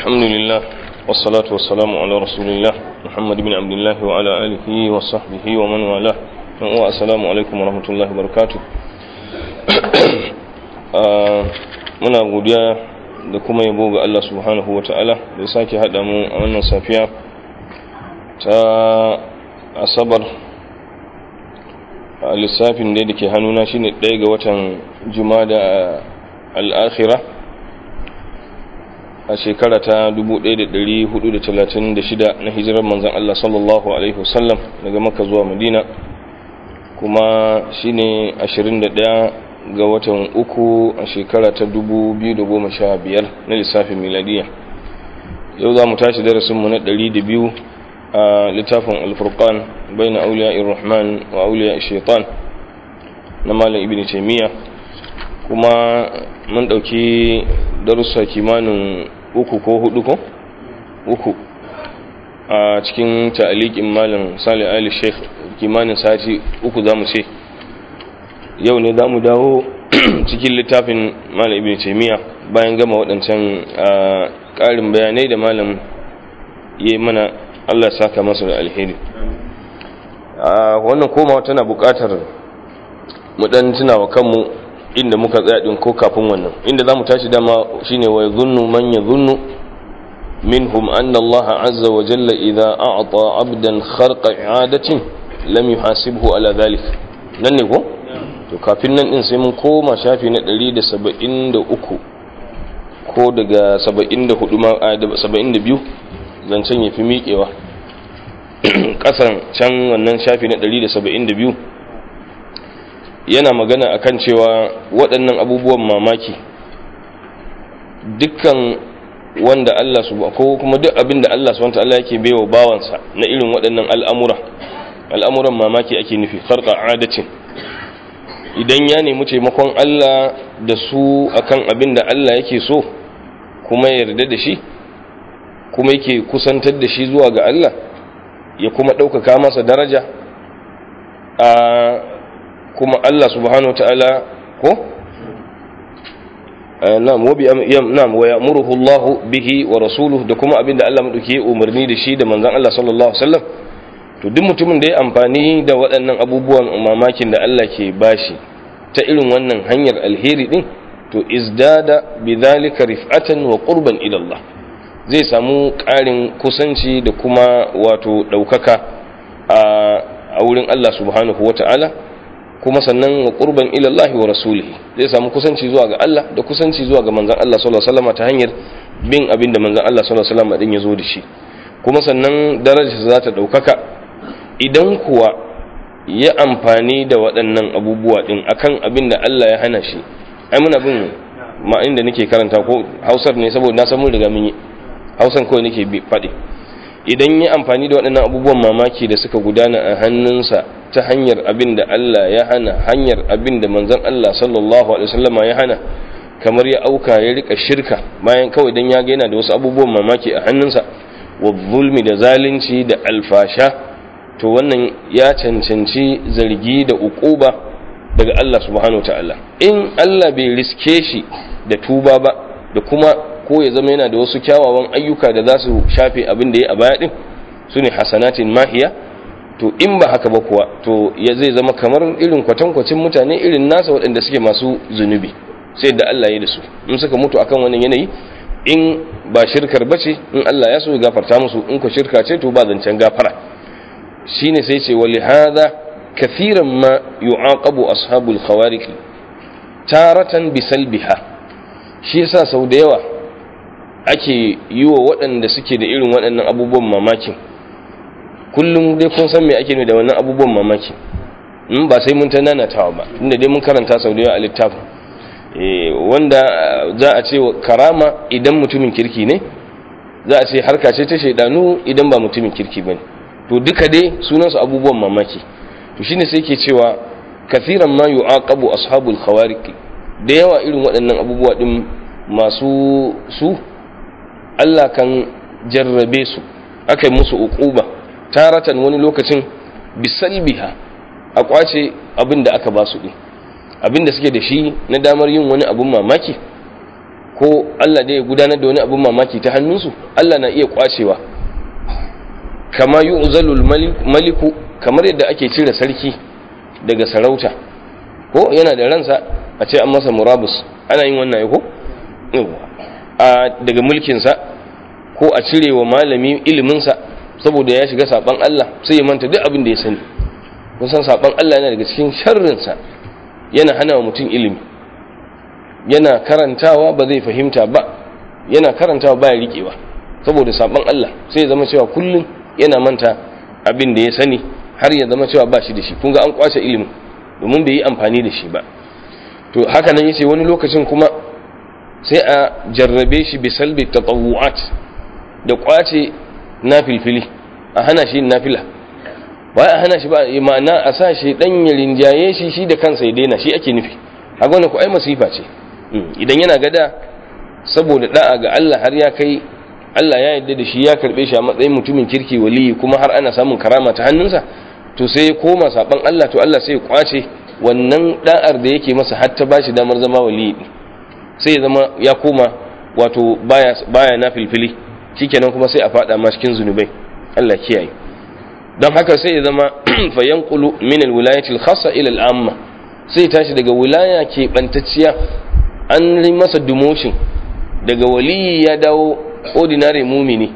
الحمد لله والصلاة والسلام على رسول الله محمد بن عبد الله وعلى آله وصحبه ومن والاه والسلام عليكم ورحمة الله وبركاته muna godiya da kuma yabo ga Allah subhanahu wa ta'ala da ya sake haɗa mu a wannan safiya ta asabar a lissafin da ke hannuna shine ɗaya ga watan jumada al'akhira a shekara ta 1436 na hijirar manzan Allah sallallahu Alaihi wasallam daga maka zuwa madina kuma shine 21 ga watan uku a shekara ta 2015 na lissafin miladiya yau za mu tashi darasinmu na 200 a littafin alfurkan bai na auliya irrahman wa auliya shaitan na malam ibn taimiyya kuma mun ɗauki darussa kimanin uku ko hudu ko uku a cikin ta'alikin malam salih ali sheikh kimanin sati uku za mu ce yau ne za mu dawo cikin littafin malam ibn taimiyya bayan gama waɗancan ƙarin bayanai da malam ya mana allah saka masa da alheri wannan komawa tana buƙatar mu ɗan tunawa kanmu inda muka tsaya din ko kafin wannan inda zamu tashi dama shine wa yadhunnu man yadhunnu minhum anna Allah azza wa jalla idha a'ta 'abdan kharqa i'adatin lam yuhasibhu ala dhalik nan ne ko to kafin nan din sai mun koma shafi na 173 ko daga 74 ma 72 zancen yafi miƙewa kasan can wannan shafi na 172 yana magana akan cewa waɗannan abubuwan mamaki dukkan wanda Allah su ko kuma duk abin da Allah subhanahu ta'ala yake baiwa bawansa na irin waɗannan al'amura al'amuran mamaki ake nufi farqa adatin idan ya nemi taimakon Allah da su akan abin da Allah yake so kuma yarda da shi kuma yake kusantar da shi zuwa ga Allah ya kuma ɗaukaka masa daraja a kuma Allah subhanahu wa ta'ala ko na'am wa ya'muruhu Allah bihi wa rasuluhu da kuma abinda Allah madauki umarni da shi da manzon Allah sallallahu alaihi wasallam to duk mutumin da ya amfani da waɗannan abubuwan mamakin da Allah ke bashi ta irin wannan hanyar alheri din to izdada bidhalika rif'atan wa qurban ila Allah zai samu ƙarin kusanci da kuma wato ɗaukaka a wurin Allah subhanahu wa ta'ala kuma sannan wa qurban ila Allah wa rasulihi zai samu kusanci zuwa ga Allah da kusanci zuwa ga manzon Allah sallallahu alaihi wasallam ta hanyar bin abin da manzon Allah sallallahu alaihi wasallam din ya zo da shi kuma sannan darajarsa za ta daukaka idan kuwa ya amfani da waɗannan abubuwa din akan abin da Allah ya hana shi ai muna bin ma inda nake karanta ko Hausar ne saboda na san mun riga mun yi Hausan kawai nake faɗi idan ya amfani da waɗannan abubuwan mamaki da suka gudana a hannunsa ta hanyar abin da Allah ya hana hanyar abin da manzon Allah sallallahu alaihi wasallama ya hana kamar ya auka ya rika shirka bayan kawai dan ya ga yana da wasu abubuwan mamaki a hannunsa wa zulmi da zalunci da alfasha to wannan ya cancanci zargi da ukuba daga Allah subhanahu wataala in Allah bai riske shi da tuba ba da kuma ko ya zama yana da wasu kyawawan ayyuka da za su shafe abin da ya a baya din su ne hasanatin mahiya to in ba haka ba kuwa to ya zai zama kamar irin kwatankwacin mutane irin nasa waɗanda suke masu zunubi sai da Allah ya da su in suka mutu akan wannan yanayi in ba shirkar bace in Allah ya so ya gafarta musu in ko shirka ce to ba zancen gafara shine sai ce wali hadha kathiran ma yu'aqabu ashabul khawariq taratan bisalbiha shi yasa sau da yawa ake yi wa waɗanda suke da irin waɗannan abubuwan mamakin kullum dai kun san me ake ne da wannan abubuwan mamaki in ba sai mun ta nanatawa ba inda dai mun karanta sau da yawa a littafin wanda za a ce karama idan mutumin kirki ne za a ce harka ce ta shaidanu idan ba mutumin kirki ba ne to duka dai sunansu abubuwan mamaki to shine sai ke cewa kathiran ma yu'aqabu ashabul khawariq da yawa irin waɗannan abubuwa din masu su Allah kan jarrabe su aka yi musu uquba taratan wani lokacin bisalbiha a kwace abin da aka ba su din abin da suke da shi na damar yin wani abun mamaki ko Allah da ya gudanar da wani abin mamaki ta hannunsu Allah na iya kwacewa kama yu'zalul maliku kamar yadda ake cire sarki daga sarauta ko yana da ransa a ce an masa murabus ana yin wannan ko a daga mulkinsa ko a cire wa malami iliminsa saboda ya shiga saban Allah sai ya manta duk abin da ya sani kun san saban Allah yana daga cikin sharrinsa yana hana wa mutum ilimi yana karantawa ba zai fahimta ba yana karantawa ba ya riƙewa saboda saban Allah sai ya zama cewa kullum yana manta abin da ya sani har ya zama cewa ba shi da shi kun ga an kwace ilimin domin bai yi amfani da shi ba to haka nan yace wani lokacin kuma sai a jarrabe shi bi salbi tatawu'at da kwace nafilfili a hana shi nafila ba a hana shi ba ma'ana a sa shi dan ya rinjaye shi shi da kansa ya daina shi ake nufi haka wannan ku ai masifa ce idan yana gada saboda da'a ga Allah har ya kai Allah ya yarda da shi ya karbe shi a matsayin mutumin kirki waliyi kuma har ana samun karama ta hannunsa to sai ya koma saban Allah to Allah sai ya kwace wannan da'ar da yake masa har ta bashi damar zama waliyi sai ya zama ya koma wato baya baya na filfili shikenan kuma sai a fada ma cikin zunubai Allah kiyaye don haka sai ya zama fa yanqulu min alwilayati alkhassa ila al'amma sai tashi daga wilaya ke bantacciya an yi masa demotion daga waliyi ya dawo ordinary mumini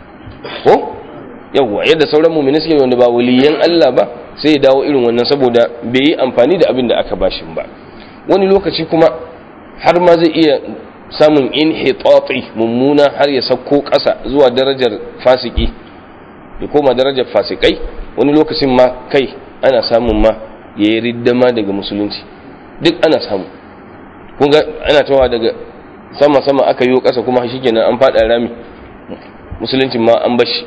ko yawwa yadda sauran mumini suke wanda ba waliyan Allah ba sai ya dawo irin wannan saboda bai yi amfani da abin da aka bashin ba wani lokaci kuma har ma zai iya samun inhitati mummuna har ya sauko ƙasa zuwa darajar fasiki ya koma darajar fasikai wani lokacin ma kai ana samun ma ya yi riddama daga musulunci duk ana samu kun ga ana tawa daga sama-sama aka yi ƙasa kuma shi kenan an faɗa rami musuluncin ma an bashi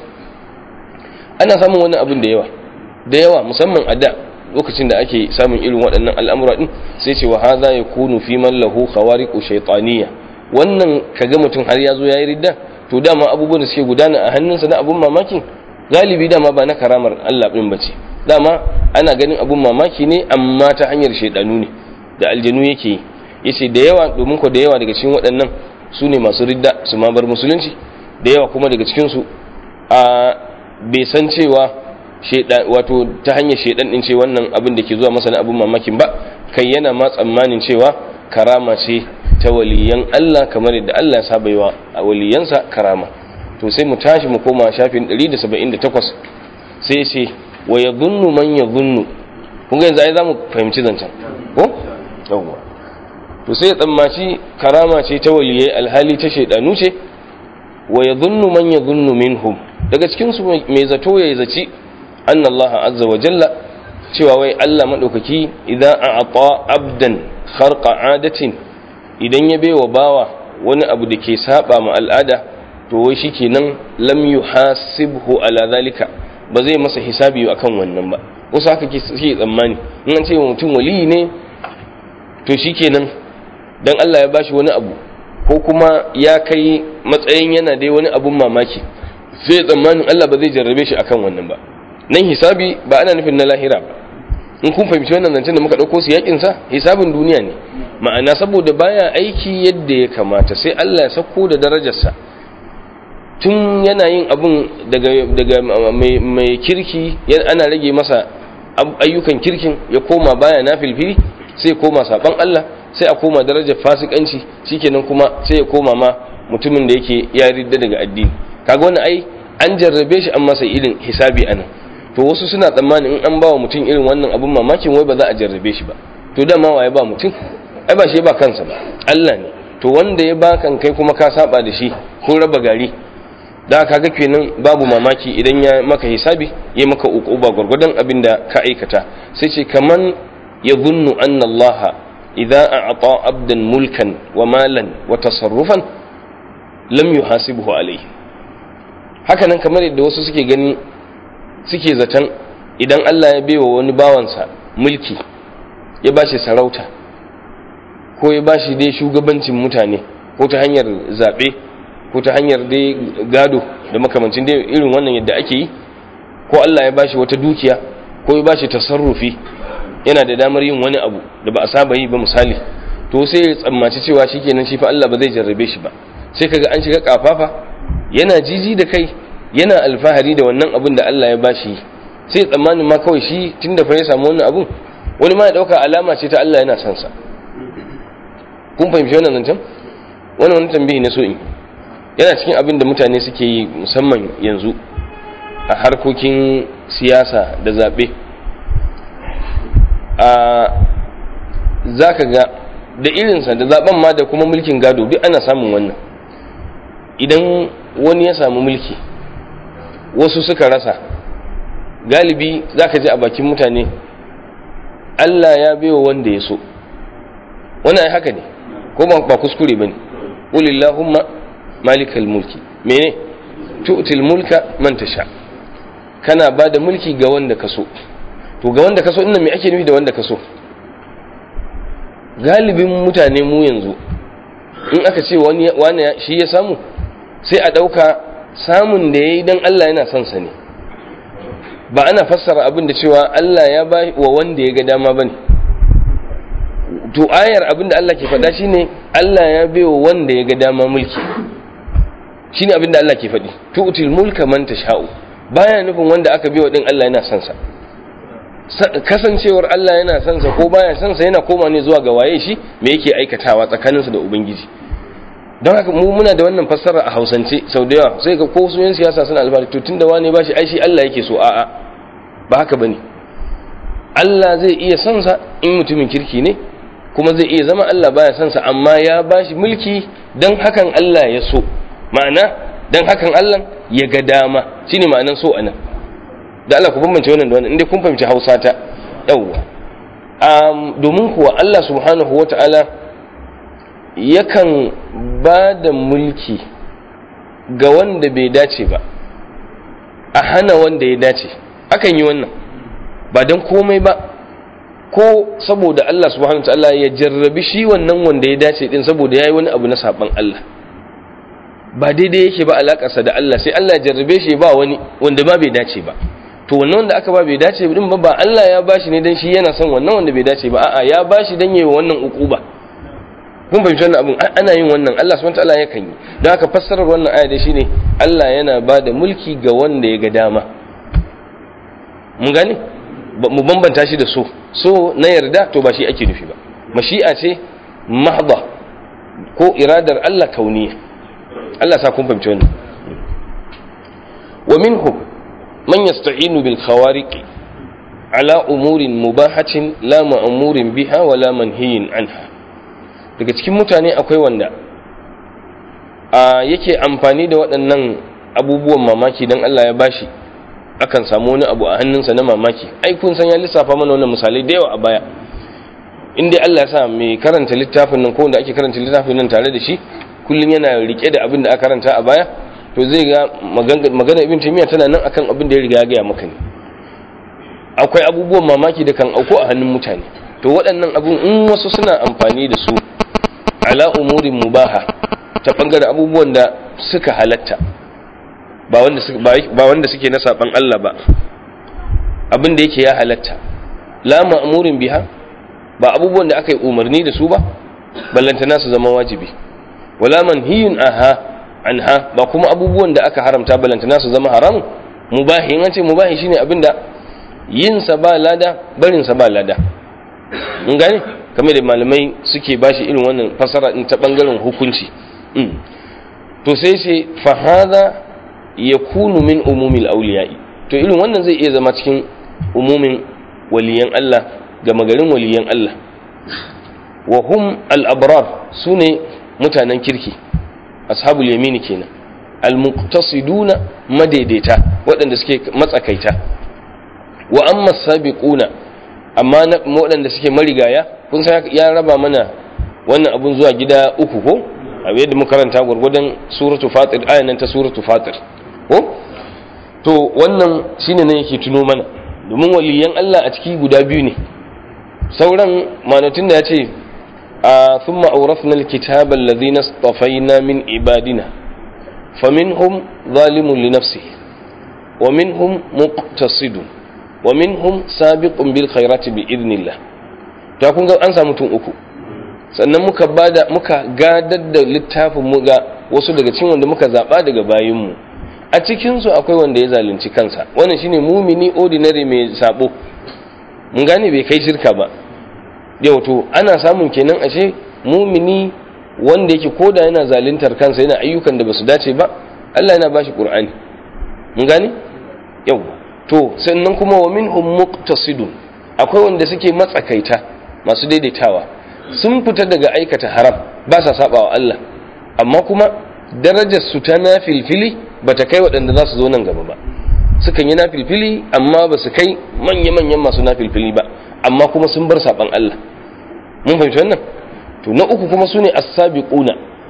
ana samun wani abin da yawa da yawa musamman a da lokacin da ake samun irin waɗannan al'amura ɗin sai ce wa haza ya kunu fi man lahu khawariqu shaytaniya wannan kaga mutum har ya zo ya yi ridda to dama abubuwan da suke gudana a hannunsa na abun mamakin galibi dama ba na karamar Allah ɗin bace dama ana ganin abun mamaki ne amma ta hanyar shaidanu ne da aljanu yake yi yace da yawa domin ko da yawa daga cikin waɗannan su ne masu ridda su ma bar musulunci da yawa kuma daga cikin su a bai san cewa wato ta hanyar shaidan din ce wannan abin da ke zuwa masa na abin mamakin ba kai yana ma tsammanin cewa karama ce ta waliyan Allah kamar yadda Allah ya saba yi wa waliyansa karama to sai mu tashi mu koma shafin 178 sai ce wa yadhunnu man yadhunnu kun ga yanzu ai zamu fahimci zancen ko yawwa to sai ya tsammaci karama ce ta waliyai alhali ta shaidanu ce wa yadhunnu man yadhunnu minhum daga cikin su mai zato ya zaci anna Allah azza wa jalla cewa wai Allah madaukaki idan a'ata abdan kharqa adatin idan ya baiwa bawa wani abu da ke saba ma al'ada to wai shikenan lam yuhasibhu ala zalika ba zai masa hisabi akan wannan ba wasu haka ke tsammani in an ce mutum waliyi ne to shikenan dan Allah ya bashi wani abu ko kuma ya kai matsayin yana dai wani abun mamaki sai tsammanin Allah ba zai jarrabe shi akan wannan ba nan hisabi ba ana nufin na lahira ba in kun fahimci wannan zancen da muka ɗauko su yakin sa hisabin duniya ne ma'ana saboda baya aiki yadda ya kamata sai Allah ya sako da darajarsa tun yana yin abun daga daga mai kirki ana rage masa ayyukan kirkin ya koma baya na filfili sai koma saban Allah sai a koma darajar fasikanci shikenan kuma sai ya koma ma mutumin da yake ya ridda daga addini kaga wannan ai an jarrabe shi an masa irin hisabi anan to wasu suna tsammanin in an ba wa mutum irin wannan abun mamakin wai ba za a jarrabe shi ba to dama waye ba mutum ai ba shi ba kansa ba Allah ne to wanda ya ba kan kai kuma ka saba da shi kun raba gari da kaga kenan babu mamaki idan ya maka hisabi ya maka uquba gurgudan abin da ka aikata sai ce kaman yadhunnu anna Allah idza a'ta abdan mulkan wa malan wa tasarrufan lam yuhasibhu alayhi haka nan kamar yadda wasu suke gani suke zaton idan Allah ya baiwa wani bawansa mulki ya bashi sarauta ko ya bashi dai shugabancin mutane ko ta hanyar zaɓe ko ta hanyar dai gado da makamancin dai irin wannan yadda ake yi ko Allah ya bashi wata dukiya ko ya bashi tasarrufi yana da damar yin wani abu da ba a saba yi ba misali to sai ya tsammaci cewa shikenan shi fa Allah ba zai jarrabe shi ba sai kaga an shiga kafafa yana jiji da kai yana alfahari da wannan abin da Allah ya bashi sai tsammanin ma kawai shi tunda fa ya samu wannan abun wani ma ya dauka alama ce ta Allah yana son sa kun fahimci wannan zancen wannan wani tambayi na so in yana cikin abin da mutane suke yi musamman yanzu a harkokin siyasa da zaɓe a za ka ga da irinsa da zaben ma da kuma mulkin gado duk ana samun wannan idan wani ya samu mulki wasu suka rasa galibi za ka ji a bakin mutane Allah ya baiwa wanda ya so wani ai haka ne ko ba kuskure ba ne ƙulillahumma malikal mulki mene tu'til mulka man tasha kana ba da mulki ga wanda ka so to ga wanda ka so ina me ake nufi da wanda ka so galibin mutane mu yanzu in aka ce wani shi ya samu sai a ɗauka samun da ya yi don Allah yana son sa ne ba ana fassara abin da cewa Allah ya ba wa wanda ya ga dama ba ne to ayar abin da Allah ke faɗa shi ne Allah ya bai wa wanda ya ga dama mulki shi ne abin da Allah ke faɗi tu'til mulka man tasha'u baya nufin wanda aka bai wa din Allah yana son sa kasancewar Allah yana son sa ko baya son sa yana koma ne zuwa ga waye shi me yake aikatawa tsakaninsa da ubangiji don haka mu muna da wannan fassara a hausance sau da yawa sai ga ko su yan siyasa suna alfahari to tunda wane ba shi ai shi Allah yake so a'a ba haka bane Allah zai iya son sa in mutumin kirki ne kuma zai iya zama Allah baya son sa amma ya bashi mulki dan hakan Allah ya so ma'ana dan hakan Allah ya ga dama shine ma'anan so anan da Allah ku bambance wannan da wannan inda kun fahimci Hausa ta yawwa um, domin kuwa Allah subhanahu wata'ala yakan ba da mulki ga wanda bai dace ba a hana wanda ya dace akan yi wannan ba don komai ba ko saboda Allah subhanahu wata'ala ya jarrabi shi wannan wanda ya dace din saboda ya yi wani abu na saban Allah ba daidai yake ba alakarsa da Allah sai Allah ya jarrabe shi ba wani wanda ma bai dace ba to wannan wanda aka ba bai dace din ba ba Allah ya bashi ne dan shi yana son wannan wanda bai dace ba a'a ya bashi dan yayi wannan ukuba kun fahimci wannan abun ana yin wannan Allah subhanahu wataala yakan yi don haka fassarar wannan aya dai shine Allah yana ba da mulki ga wanda ya ga dama mun gane mu bambanta shi da so so na yarda to ba shi ake nufi ba mashi'a ce mahdha ko iradar Allah kauniya Allah sa kun fahimci wannan wa minhum man yasta'inu bil khawariq ala umurin mubahatin la ma'murin biha wala manhiyin anha daga cikin mutane akwai wanda a yake amfani da waɗannan abubuwan mamaki don Allah ya bashi akan samu wani abu a hannunsa na mamaki ai kun san ya lissafa mana wannan misalai da yawa a baya in dai Allah ya sa mai karanta littafin nan ko wanda ake karanta littafin nan tare da shi kullum yana rike da abin da aka karanta a baya to zai ga magana ibn taymiya tana nan akan abin da ya riga ya gaya maka ne akwai abubuwan mamaki da kan auko a hannun mutane to waɗannan abun in wasu suna amfani da su ala umurin mubaha ta bangaren abubuwan da suka halatta ba wanda suke ba wanda suke na saban Allah ba abin da yake ya halatta la ma'murin biha ba abubuwan da aka yi umarni da su ba ballantana su zama wajibi wala manhiyun aha anha ba kuma abubuwan da aka haramta ballantana su zama haramun mubahi in an ce mubahi shine abin da yin sa ba lada barin sa ba lada mun gane kamar da malamai suke bashi irin wannan fasara in ta bangaren hukunci to sai sai fa hadha yakunu min umumil awliya'i to irin wannan zai iya zama cikin umumin waliyan Allah ga magarin waliyan Allah wa hum al-abrar sune mutanen kirki ashabul yamini kenan al-muqtasiduna madaidaita waɗanda suke matsakaita wa amma sabiquna amma waɗanda suke marigaya kun san ya raba mana wannan abun zuwa gida uku ko a yadda muka karanta gwargwadon suratu fatir ayan nan ta suratu fatir ko to wannan shine ne yake tuno mana domin waliyan Allah a ciki guda biyu ne sauran manatun da ya ce a thumma awrathna alkitaba alladhina istafaina min ibadina faminhum zalimun li nafsihi wa minhum muqtasidun wa minhum sabiqun bil khairati bi idnillah to kun ga an samu tun uku sannan muka bada muka gadar da littafin mu ga wasu daga cikin wanda muka zaba daga bayin mu a cikin su akwai wanda ya zalunci kansa wannan shine mumini ordinary mai sabo mun gane bai kai shirka ba yau to ana samun kenan ashe mumini wanda yake koda yana zaluntar kansa yana ayyukan da basu dace ba Allah yana bashi Qur'ani mun gane yau to sannan kuma wa minhum muqtasidun akwai wanda suke matsakaita masu daidaitawa sun fita daga aikata haram ba sa sabawa Allah amma kuma darajar su ta nafilfili bata kai waɗanda za su zo nan gaba ba sukan yi nafilfili amma ba su kai manya-manyan masu nafilfili ba amma kuma sun bar saban Allah mun fahimci wannan to na uku kuma su ne as-sabiquna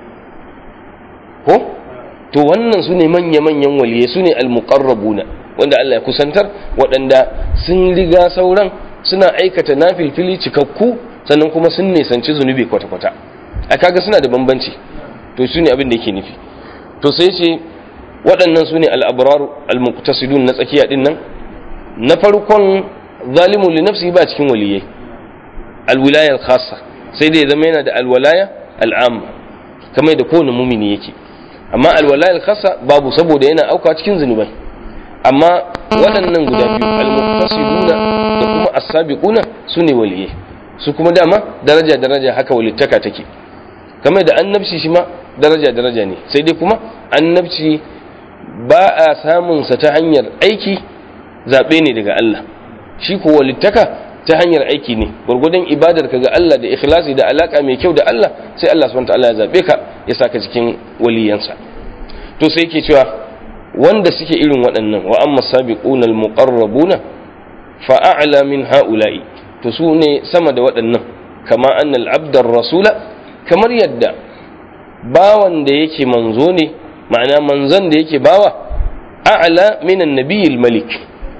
ko to wannan su ne manya-manyan waliyai su ne al-muqarrabuna wanda Allah ya kusantar waɗanda sun riga sauran suna aikata nafilfili cikakku sannan kuma sun nisanci zunubi kwata-kwata a kaga suna da bambanci to su ne abin da yake nufi to sai ce waɗannan su ne al-abrar al-muqtasidun na tsakiya din nan na farkon zalimun li nafsi ba cikin waliyai al-wilaya al-khassa sai dai zama yana da al-walaya al-amma kamar da kowane mumini yake amma al-walaya al-khassa babu saboda yana auka cikin zunubai amma waɗannan guda biyu al-muqtasiduna da kuma as-sabiquna sune waliyai su kuma dama daraja daraja haka walittaka take kamar da annabci shi ma daraja daraja ne sai dai kuma annabci ba a samun sa ta hanyar aiki zabe ne daga Allah shi ko walittaka ta hanyar aiki ne gurgudun ibadar ka ga Allah da ikhlasi da alaka mai kyau da Allah sai Allah subhanahu wa ta'ala ya zabe ka ya saka cikin waliyansa to sai yake cewa wanda suke irin waɗannan wa amma sabiquna almuqarrabuna fa a'la min ha'ula'i to su ne sama da waɗannan kama annal abdar rasula kamar yadda bawan da yake manzo ne ma'ana manzon da yake bawa a'la min annabiyil malik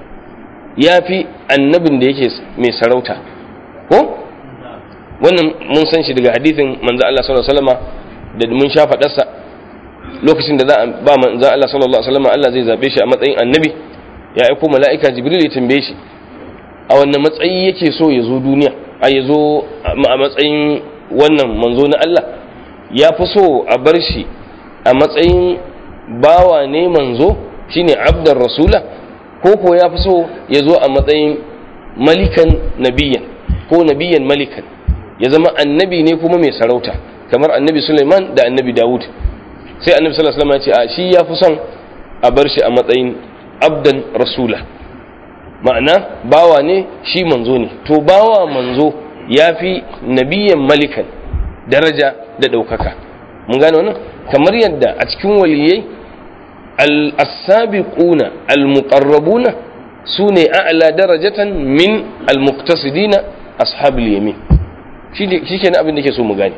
yafi annabin da yake mai sarauta ko wannan mun san shi daga hadithin manzo Allah sallallahu alaihi wasallama da mun sha faɗarsa lokacin da za a ba manzan Allah sallallahu alaihi wasallam Allah zai zabe shi a matsayin annabi ya aiko mala'ika Jibril ya tambaye shi a wannan matsayi yake so ya zo duniya a ya zo a matsayin wannan manzo na Allah ya fi so a bar shi a matsayin bawa ne manzo shine abdar rasula ko ko ya fi so ya zo a matsayin malikan nabiyan ko nabiyan malikan ya zama annabi ne kuma mai sarauta kamar annabi Sulaiman da annabi Dawud sai annabi sallallahu alaihi wasallam ya ce a shi ya fi son a bar shi a matsayin abdan rasula ma'ana bawa ne shi manzo ne to bawa manzo ya fi nabiyan malikan daraja da ɗaukaka mun gane wannan kamar yadda a cikin waliyai al-sabiquna al-muqarrabuna sune a'la darajatan min al-muqtasidina ashabul yamin shi ke abin da ke so mu gane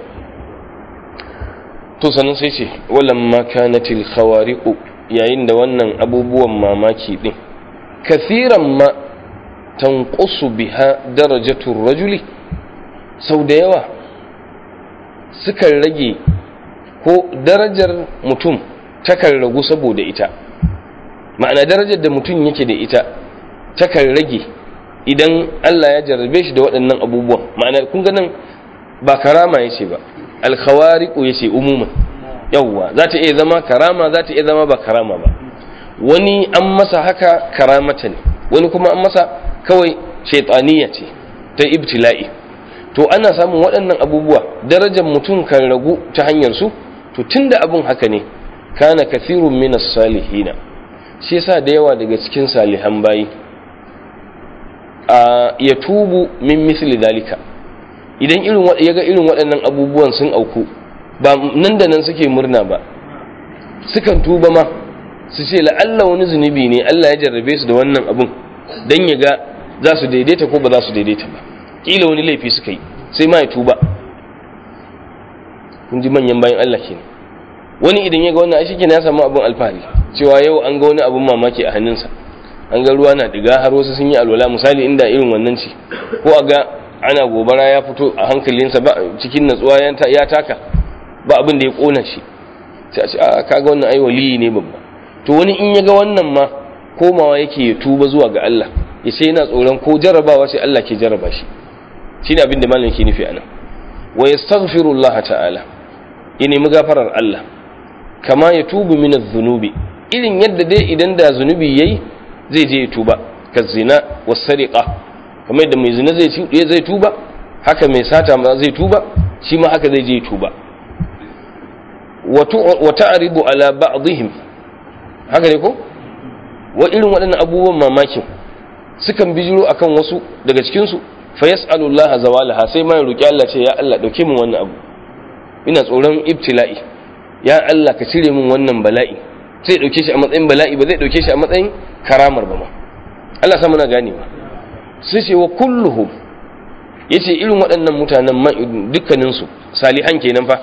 to sannan sai ce walamma kanatil khawariqu yayin da wannan abubuwan mamaki din kathiran ma tanqusu biha darajatu rajuli sau da yawa sukan rage ko darajar mutum takan ragu saboda ita ma'ana darajar da mutum yake da ita takan rage idan Allah ya jarrabe shi da waɗannan abubuwan ma'ana kun ga nan ba karama yace ba alkhawariqu yace umuman yawwa za ta iya zama karama za ta iya zama ba karama ba wani an masa haka karamata ne wani kuma an masa kawai shaitaniya ce ta ibtila'i to ana samun waɗannan abubuwa darajar mutum kan ragu ta hanyar su to tunda abun haka ne kana kathirun minas salihina shi yasa da yawa daga cikin salihan bayi a ya tubu min misli dalika idan irin ya ga irin waɗannan abubuwan sun auku ba nan da nan suke murna ba sukan tuba ma su ce la'alla wani zunubi ne Allah ya jarrabe su da wannan abun don ya ga za su daidaita ko ba za su daidaita ba ƙila wani laifi suka yi sai ma ya tuba kun ji manyan bayan Allah kenan wani idan ya ga wannan aishi kenan ya samu abin alfahari cewa yau an ga wani abin mamaki a hannunsa an ga ruwa na diga har wasu sun yi alwala misali inda irin wannan ce ko a ga ana gobara ya fito a hankalinsa ba cikin natsuwa ya taka ba abin da ya kona shi sai a ce a kaga wannan ai waliyi ne babba to wani in ya ga wannan ma komawa yake ya tuba zuwa ga Allah ya ce yana tsoron ko jarrabawa sai Allah ke jarraba shi shine abin da malamin ke nufi anan wa yastaghfirullah ta'ala ya nemi gafarar Allah kama ya tubu min adh-dhunubi irin yadda dai idan da zunubi yayi zai je ya tuba ka zina was sariqa kamar yadda mai zina zai zai tuba haka mai sata ma zai tuba shi ma haka zai je ya tuba wa ta'ridu ala ba'dihim haka ne ko wa irin waɗannan abubuwan mamakin sukan bijiro akan wasu daga cikin su fa yas'alullaha zawalaha sai ma ya roki Allah ce ya Allah dauke min wannan abu ina tsoron ibtila'i ya Allah ka cire min wannan bala'i sai dauke shi a matsayin bala'i ba zai dauke shi a matsayin karamar ba ma Allah sa muna gane ba sai ce wa kulluhum yace irin waɗannan mutanen dukkanin su salihan kenan fa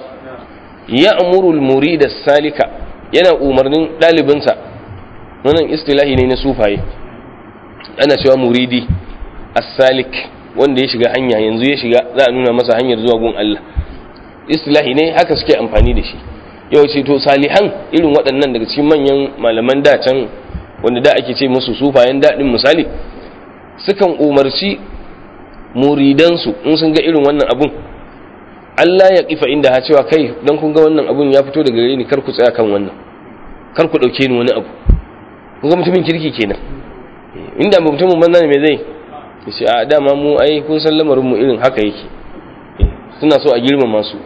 ya amuru al-murid salika yana umarnin dalibinsa wannan istilahi ne na sufaye ana cewa muridi as-salik wanda ya shiga hanya yanzu ya shiga za a nuna masa hanyar zuwa gun Allah istilahi ne haka suke amfani da shi yau ce to salihan irin waɗannan daga cikin manyan malaman da can wanda da ake ce musu sufayen daɗin misali sukan umarci muridansu in sun ga irin wannan abun Allah ya kifa inda ha cewa kai dan kun ga wannan abun ya fito daga gare ni kar ku tsaya kan wannan kar ku dauke ni wani abu kun ga mutumin kirki kenan inda mutumin banza ne me zai yace a dama mu ai kun san lamarin mu irin haka yake suna so a girmama su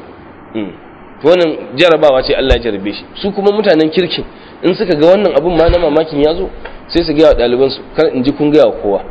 to wannan jarabawa ce Allah ya jarabe shi su kuma mutanen kirkin in suka ga wannan abun ma na mamakin ya zo sai su ga wa ɗaliban su kar in ji kun ga wa kowa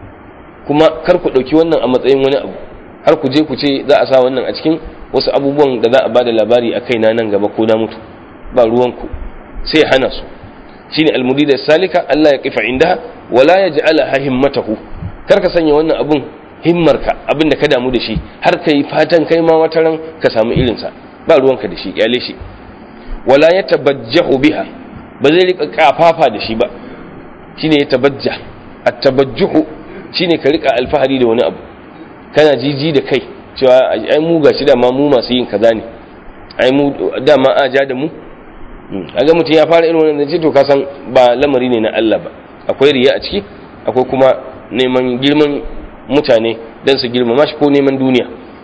kuma kar ku ɗauki wannan a matsayin wani abu har ku je ku ce za a sa wannan a cikin wasu abubuwan da za a bada labari a kaina nan gaba ko na mutu ba ruwanku sai hana su shine almudida salika Allah ya kifa inda wala yaj'ala himmatahu kar ka sanya wannan abun himmarka abin da ka damu da shi har ka yi fatan kai ma wata ran ka samu irinsa ba ruwanka da shi kyale shi wala ya tabajjahu biha ba zai rika kafafa da shi ba shine ya tabajja at-tabajjuhu shine ka rika alfahari da wani abu kana jiji da kai cewa ai mu gashi da ma mu masu yin kaza ne ai mu dama a ja da mu kaga mutum ya fara irin wannan ce to ka san ba lamari ne na Allah ba akwai riya a ciki akwai kuma neman girman mutane don su girmama shi ko neman duniya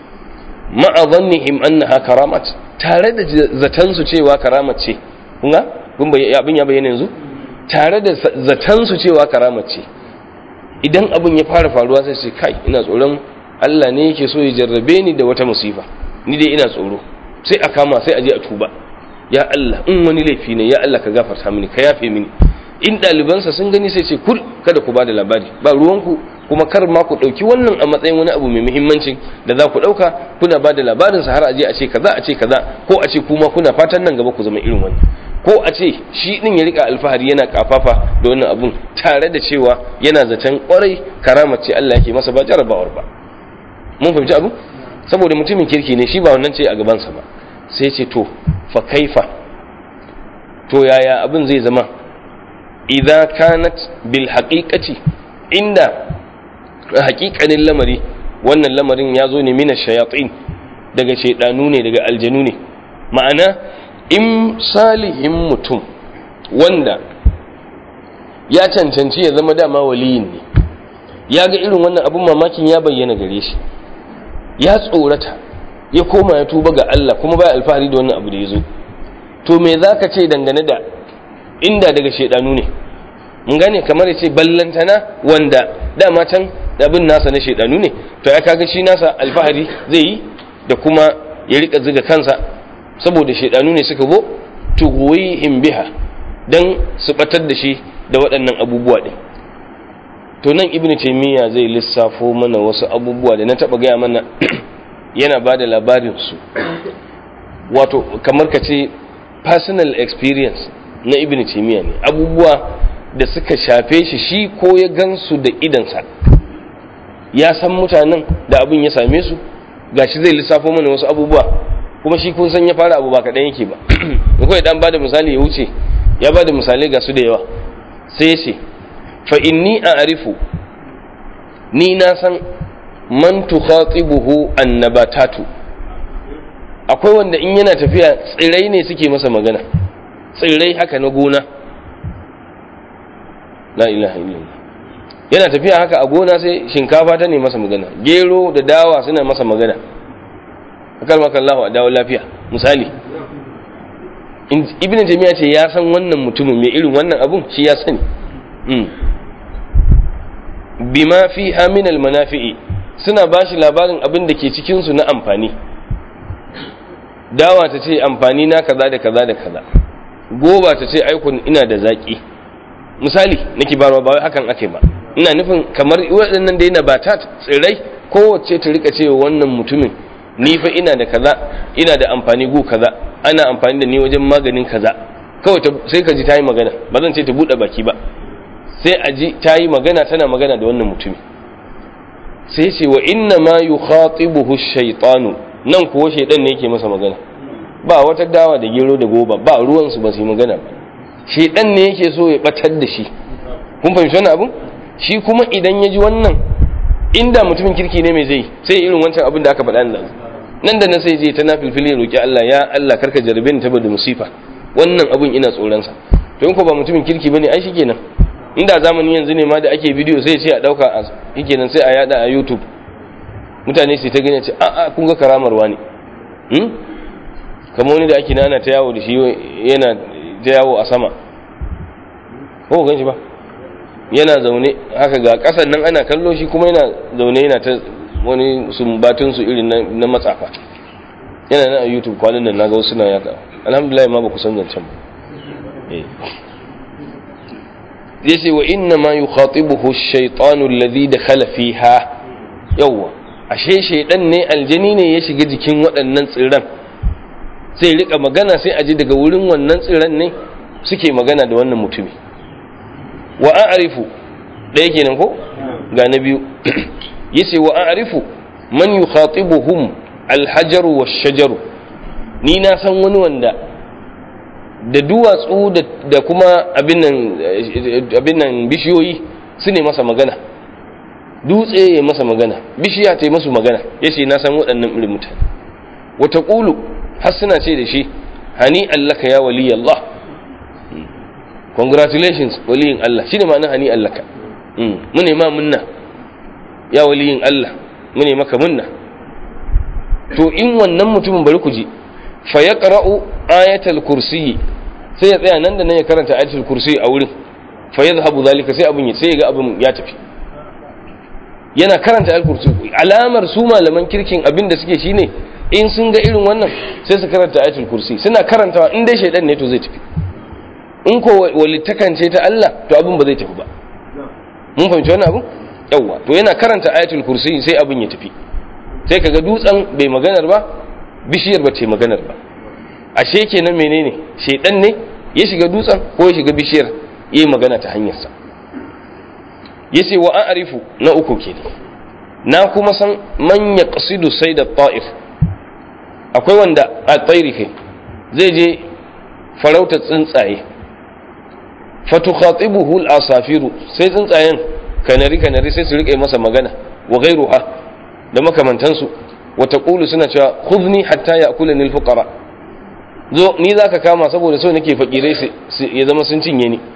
ma'a zannihim annaha karamat tare da zatan su cewa karamat ce kun ga kun abin ya bayyana yanzu tare da zatan su cewa karamat ce idan abin ya fara faruwa sai ce kai ina tsoron Allah ne yake so ya jarrabe ni da wata musifa ni dai ina tsoro sai a kama sai a je a tuba ya Allah in wani laifi ne ya Allah ka gafarta mini ka yafe mini in ɗalibansa sun gani sai ce kul kada ku ba da labari ba ruwanku kuma kar ma ku ɗauki wannan a matsayin wani abu mai muhimmancin da za ku ɗauka kuna ba da labarinsa har a je a ce kaza a ce kaza ko a ce kuma kuna fatan nan gaba ku zama irin wani ko a ce shi ɗin ya rika alfahari yana kafafa da wannan abun tare da cewa yana zaton kwarai karamar ce Allah yake masa ba jarabawar ba mun fahimci abu saboda mutumin kirki ne shi ba wannan ce a gabansa ba sai ce to fa kaifa to yaya abin zai zama idza kanat bil haqiqati inda haƙiƙanin lamari wannan lamarin ya zo ne mina shayatin daga shaidanu ne daga aljanu ne ma'ana in salihin mutum wanda ya cancanci ya zama dama waliyin ne ya ga irin wannan abun mamakin ya bayyana gare shi ya tsorata ya koma ya tuba ga Allah kuma baya alfahari da wannan abu da ya zo to me za ka ce dangane da inda daga shaidanu ne mun gane kamar ya ce ballantana wanda dama can abin nasa na shaidanu ne to ya kaga shi nasa alfahari zai yi da kuma ya rika ziga kansa saboda shaidanu ne suka go tughwihim biha dan su batar da shi da waɗannan abubuwa din to nan ibn taymiya zai lissafo mana wasu abubuwa da na taba gaya mana yana ba da labarin su wato kamar ka ce personal experience na ibn taymiya ne abubuwa da suka shafe shi shi ko ya gansu da idansa ya san mutanen da abin ya same su gashi zai lissafo mana wasu abubuwa kuma shi kun san ya fara abu ba kaɗan yake ba kawai dan bada misali ya wuce ya bada misalai ga su da yawa sai ya ce fa inni a'rifu ni na san man tukhatibuhu annabatatu akwai wanda in yana tafiya tsirai ne suke masa magana tsirai haka na gona la ilaha illallah yana tafiya haka a gona sai shinkafa ta ne masa magana gero da dawa suna masa magana akal maka Allah a dawo lafiya misali ibn jami'a ce ya san wannan mutumin mai irin wannan abun shi ya sani bima fi haminal manafi'i suna ba shi labarin abin da ke cikinsu na amfani dawa ta ce amfani na kaza da kaza da kaza goba ta ce aikun ina da zaƙi misali nake barwa ba wai hakan ake ba ina nufin kamar waɗannan da yana ba ta tsirrai kowace ta rika cewa wannan mutumin ni fa ina da kaza ina da amfani gu kaza ana amfani da ni wajen maganin kaza kawai sai ka ji ta yi magana ba zan ce ta buɗe baki ba sai a ji ta yi magana tana magana da wannan mutumin sai ce wa inna ma yukhatibuhu shaytanu nan kuwa shaydan ne yake masa magana ba wata dawa da gero da goba ba ruwan su ba su yi magana ba shaydan ne yake so ya batar da shi kun fahimci wannan abun shi kuma idan ya ji wannan inda mutumin kirki ne mai zai sai irin wancan abin da aka faɗa nan nan da nan sai je ta nafilfili ya roki Allah ya Allah karka jarabe ni saboda musifa wannan abun ina tsoron sa to in ko ba mutumin kirki bane ai shikenan inda zamani yanzu ne ma da ake bidiyo sai ce a dauka a shikenan sai a yada a YouTube mutane sai ta gane ce a a kun ga karamar wani hmm kamar wani da ake nana ta yawo da shi yana ta yawo a sama ko gan shi ba yana zaune haka ga kasan nan ana kallo shi kuma yana zaune yana ta wani sumbatun su irin na matsafa yana nan a YouTube kwanan nan naga wasu na yaka alhamdulillah ma ba ku san zancen ba yace wa inna ma yukhatibuhu ash-shaytanu alladhi dakhala fiha yawa ashe shaydan ne aljani ne ya shiga jikin waɗannan tsirran sai rika magana sai aji daga wurin wannan tsirran ne suke magana da wannan mutumi wa a'rifu ɗaya kenan ko ga na biyu yace wa a'rifu man yukhatibuhum al-hajaru wash-shajaru ni na san wani wanda da duwatsu da kuma abin nan bishiyoyi su ne masa magana dutse ya masa magana bishiya ta yi masu magana ya ce na san waɗannan irin mutane wata ƙulu har suna ce da shi hani allaka ya wali Allah congratulations waliyin Allah shi ne ma'ana hani allaka mune ma munna ya waliyin Allah mune maka munna to in wannan mutumin bari ku ji fa ya ayatul kursiyi sai ya tsaya nan da nan ya karanta ayatul kursi a wurin fa yadhhabu zalika sai abun sai ya ga abun ya tafi yana karanta ayatul kursi alamar su malaman kirkin abin da suke shine in sun ga irin wannan sai su karanta ayatul kursi suna karantawa in dai shaydan ne to zai tafi in ko walitakance ta Allah to abun ba zai tafi ba mun fahimci wannan abun yawa to yana karanta ayatul kursi sai abun ya tafi sai kaga dutsen bai maganar ba bishiyar ba ce maganar ba ashe kenan menene shedan ne ya shiga dutsen ko ya shiga bishiyar yi magana ta hanyarsa yace wa a'rifu na uku kenan na kuma san man yaqsidu sayda ta'if akwai wanda a tsairi kai zai je farauta tsuntsaye fatukhatibuhu al-asafiru sai tsuntsayen kanari kanari sai su rike masa magana wa ghayruha da makamantansu wa taqulu suna cewa khudni hatta ya'kulani al-fuqara zo ni za ka kama saboda so nake fakirai ya zama sun cinye ni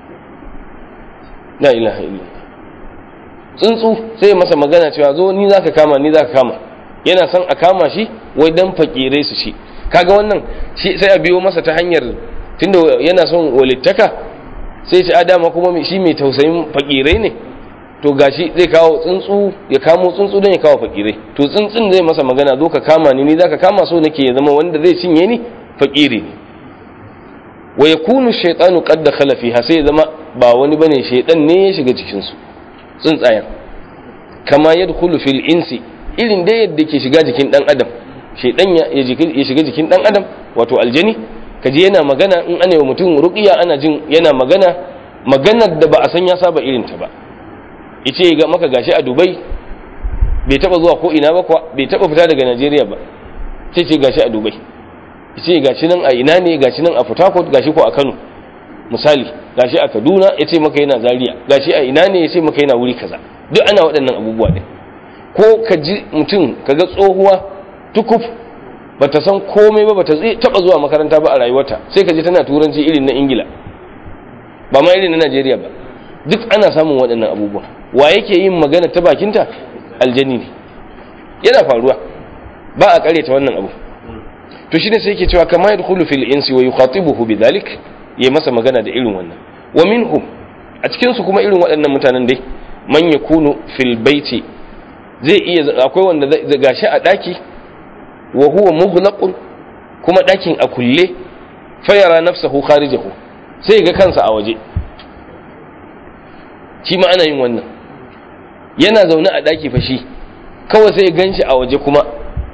la ilaha illa tsuntsu sai masa magana cewa zo ni za ka kama ni za ka kama yana son a kama shi wai dan fakirai su shi kaga wannan sai a biyo masa ta hanyar tunda yana son walittaka sai shi adama kuma shi mai tausayin fakirai ne to gashi zai kawo tsuntsu ya kamo tsuntsu don ya kawo fakirai to tsuntsun zai masa magana zo ka kama ni ni za ka kama so nake ya zama wanda zai cinye ni fakiri ne wa yakunu shaytanu qad dakhala fiha sai zama ba wani bane shaytan ne ya shiga cikin su tsuntsayen kama yadkhulu fil insi irin da yadda ke shiga jikin dan adam shaytan ya shiga jikin dan adam wato aljani kaji yana magana in ana wa mutum ruqiya ana jin yana magana maganar da ba a san ya saba irin ta ba yace ga maka gashi a Dubai bai taba zuwa ko ina ba bai taba fita daga Najeriya ba sai ce gashi a Dubai ce gashi nan a ina ne gashi nan a Port Harcourt gashi ko a Kano misali gashi a Kaduna ya ce maka yana Zaria gashi a ina ne ya ce maka yana wuri kaza duk ana waɗannan abubuwa ne ko ka ji mutum ka ga tsohuwa tukuf bata san komai ba bata taba zuwa makaranta ba a rayuwarta sai ka ji tana turanci irin na Ingila ba ma irin na Najeriya ba duk ana samun waɗannan abubuwa wa yake yin magana ta bakinta aljani ne yana faruwa ba a karyata wannan abu to shine sai yake cewa kama yadkhulu fil insi wa yukhatibuhu bidhalik yayi masa magana da irin wannan wa minhum a cikin su kuma irin waɗannan mutanen dai man yakunu fil baiti zai iya akwai wanda zai gashi a daki wa huwa mughlaqun kuma dakin a kulle fayara nafsahu kharijahu sai ga kansa a waje shi ma ana yin wannan yana zaune a daki fa shi kawai sai ganshi a waje kuma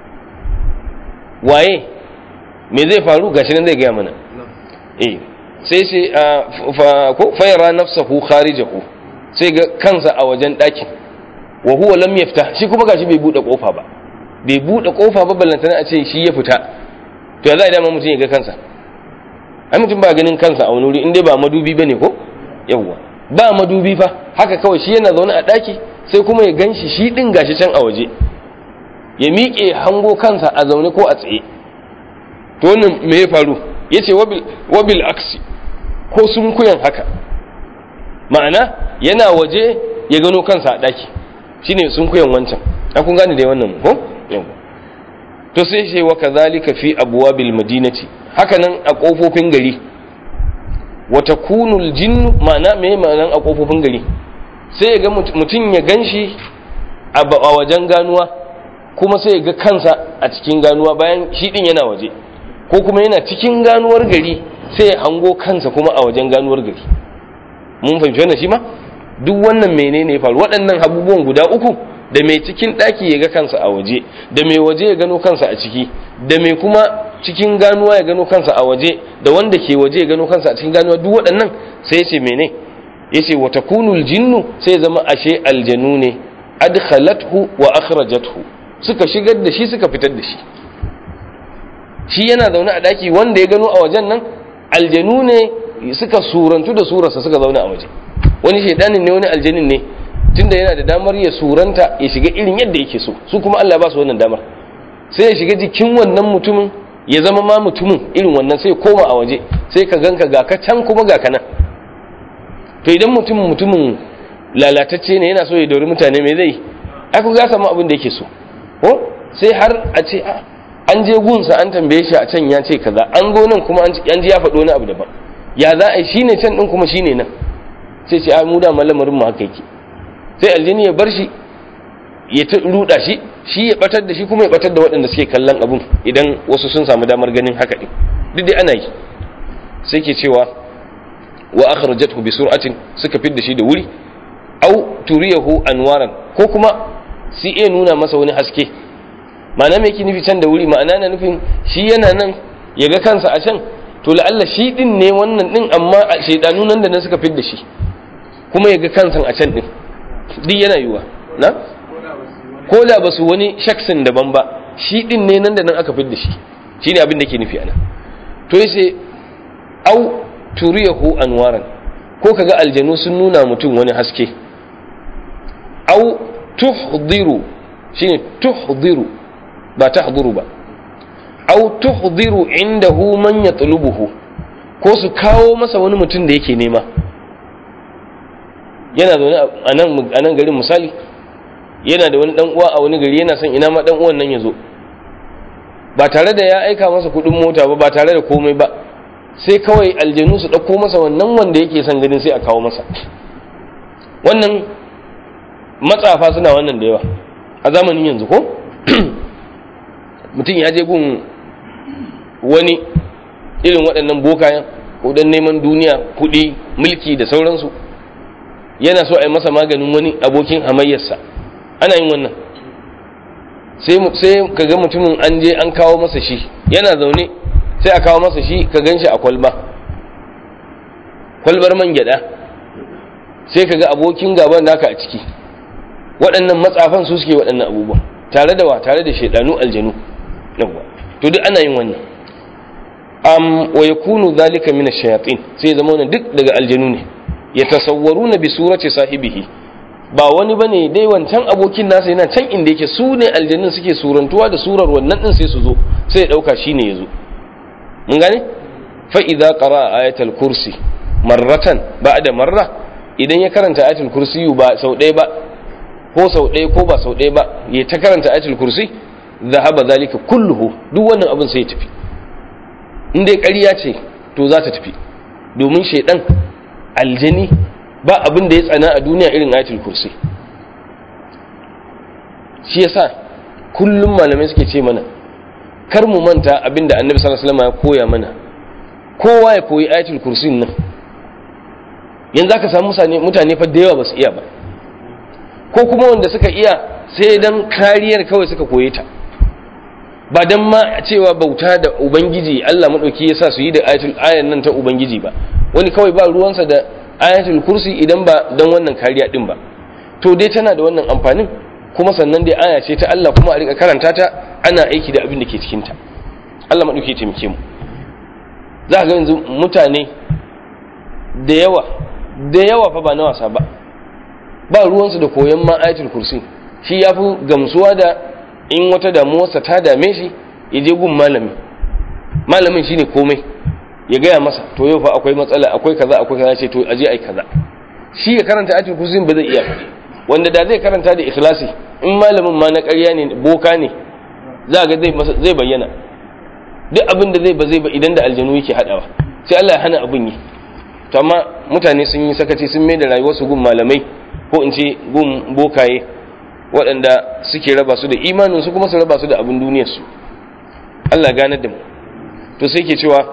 waye me zai faru gashi nan zai gaya mana eh sai sai ko fayara nafsahu kharijahu sai ga kansa a wajen ɗakin wa huwa lam yaftah shi kuma gashi bai bude kofa ba bai bude kofa ba ballantana a ce shi ya fita to ya za a dama mutum ya ga kansa ai mutum ba ganin kansa a wani wuri in dai ba madubi bane ko yawwa ba madubi fa haka kawai shi yana zaune a ɗaki sai kuma ya ganshi shi din gashi can a waje ya miƙe hango kansa a zaune ko a tsaye to wannan me ya faru yace wabil wabil aksi ko sun kuyan haka ma'ana yana waje ya gano kansa a ɗaki shine sun kuyan wancan an kun gane da wannan ko to sai ce wa kazalika fi abwabil madinati haka nan a kofofin gari wa takunul jinnu ma'ana me ma'anan a kofofin gari sai ya ga mutum ya ganshi a wajen ganuwa kuma sai ya ga kansa a cikin ganuwa bayan shi din yana waje ko kuma yana cikin ganuwar gari sai ya hango kansa kuma a wajen ganuwar gari mun fahimci wannan shi ma duk wannan menene ya faru waɗannan abubuwan guda uku da mai cikin ɗaki ya ga kansa a waje da mai waje ya gano kansa a ciki da mai kuma cikin ganuwa ya gano kansa a waje da wanda ke waje ya gano kansa a cikin ganuwa duk waɗannan sai ya ce mene ya ce wata kunul jinnu sai zama ashe aljanu ne adkhalathu wa akhrajathu suka shigar da shi suka fitar da shi shi yana zaune a ɗaki wanda ya gano a wajen nan aljanu ne suka surantu da surarsa suka zauna a waje wani shaidanin ne wani aljanin ne tunda yana da damar ya suranta ya shiga irin yadda yake so su kuma Allah ba su wannan damar sai ya shiga jikin wannan mutumin ya zama ma mutumin irin wannan sai koma a waje sai ka ganka ga ka can kuma ga kana to idan mutumin mutumin lalatacce ne yana so ya dori mutane me zai ai ku ga samu abin da yake so ko sai har a ce an je gunsa an tambaye shi a can ya ce kaza an zo nan kuma an ji ya faɗo wani abu daban ya za a yi shine can din kuma shine nan sai ce a mu da malamarin mu haka yake sai aljini ya bar shi ya ta ruda shi shi ya batar da shi kuma ya batar da waɗanda suke kallon abun idan wasu sun samu damar ganin haka din duk dai ana yi sai ke cewa wa akhrajathu bi sur'atin suka fidda shi da wuri au turiyahu anwaran ko kuma sai iya nuna masa wani haske ma'ana me yake nufi can da wuri ma'ana na nufin shi yana nan ya ga kansa a can to la'alla shi din ne wannan din amma shaidanu nan da nan suka fidda shi kuma ya ga kansa a can din duk yana yiwa na ko da ba su wani shaksin daban ba shi din ne nan da nan aka fidda shi shi ne abin da ke nufi ana to yace au turiyahu anwaran ko kaga aljanu sun nuna mutum wani haske au tuhdiru shine tuhdiru ba tahduru ba au tuhdiru indahu man yatlubuhu ko su kawo masa wani mutum da yake nema yana zaune a nan garin misali yana da wani dan uwa a wani gari yana son ina ma dan uwan nan ya zo ba tare da ya aika masa kudin mota ba ba tare da komai ba sai kawai aljanu su ɗauko masa wannan wanda yake son ganin sai a kawo masa wannan matsafa suna wannan da yawa a zamanin yanzu ko mutum ya je gun wani irin waɗannan bokayen ko don neman duniya kuɗi mulki da sauransu yana so a yi masa maganin wani abokin hamayyarsa ana yin wannan sai ka ga mutumin an je an kawo masa shi yana zaune sai a kawo masa shi ka gan shi a kwalba kwalbar man gyada sai ka ga abokin gaban naka a ciki waɗannan matsafan su suke waɗannan abubuwan tare da wa tare da shaidanu aljanu yawwa to duk ana yin wannan am wa yakunu zalika min ash-shayatin sai zama wannan duk daga aljanu ne yatasawwaruna bi surati sahibihi ba wani bane dai wancan abokin nasa yana can inda yake su ne aljanun suke surantuwa da surar wannan din sai su zo sai ya dauka shine yazo mun gane fa idza qara ayatul kursi marratan ba'da marra idan ya karanta ayatul kursi ba sau ɗaya ba ko sau ɗaya ko ba sau ɗaya ba ya ta karanta ayatul kursi zahaba zalika kulluhu duk wannan abin sai ya tafi in dai ƙarya ce to za ta tafi domin shaidan aljani ba abin da ya tsana a duniya irin ayatul kursi shi yasa kullum malamai suke ce mana kar mu manta abin da annabi sallallahu alaihi wasallam ya koya mana kowa ya koyi ayatul kursi nan yanzu aka samu mutane fa da yawa ba su iya ba ko kuma wanda suka iya sai dan kariyar kawai suka koye ta ba dan ma cewa bauta da ubangiji Allah madauki yasa su yi da ayatul ayan nan ta ubangiji ba wani kawai ba ruwansa da ayatul kursi idan ba dan wannan kariya din ba to dai tana da wannan amfanin kuma sannan dai aya ce ta Allah kuma a rika karanta ta ana aiki da abin da ke cikin ta Allah madauki ya taimake mu za ga yanzu mutane da yawa da yawa fa ba na wasa ba ba ruwansu da koyon ma ayatul kursi shi ya fi gamsuwa da in wata damuwarsa ta dame shi ya je gun malami malamin shine komai ya gaya masa to yau fa akwai matsala akwai kaza akwai kaza ce to aje ai kaza shi ya karanta ayatul kursi ba zai iya wanda da zai karanta da ikhlasi in malamin ma na ƙarya ne boka ne za ga zai zai bayyana duk abin da zai ba zai ba idan da aljanu yake hadawa sai Allah ya hana abin yi to amma mutane sun yi sakaci sun mai da rayuwarsu gun malamai ko in ce gun bokaye waɗanda suke raba su da imaninsu kuma su raba su da abin duniyarsu Allah ganar da mu to sai ke cewa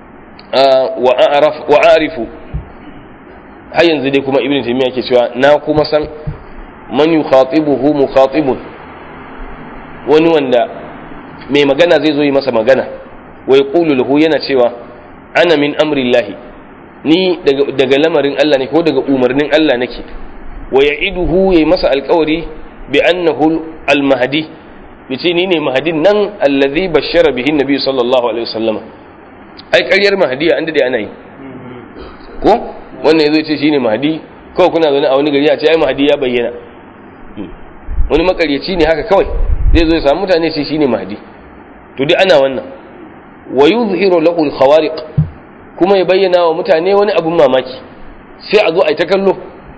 wa arifu har yanzu dai kuma ibn taymiya ke cewa na kuma san man yukhatibuhu mukhatibun wani wanda mai magana zai zo yi masa magana wa yaqulu lahu yana cewa ana min amrillahi ni daga lamarin Allah ne ko daga umarnin Allah nake wa ya'iduhu yayi masa alƙawari bi annahu al-mahdi yace ni ne mahdin nan allazi bashara bihi nabi sallallahu alaihi wasallam ai ƙaryar mahdiya an dade ana yi ko wannan yazo yace shine mahdi kawai kuna zaune a wani gari a ce ai mahdi ya bayyana wani makaryaci ne haka kawai zai zo ya samu mutane sai shine mahdi to dai ana wannan wa yuzhiru lahu al-khawariq kuma ya bayyana wa mutane wani abun mamaki sai a zo a yi ta kallo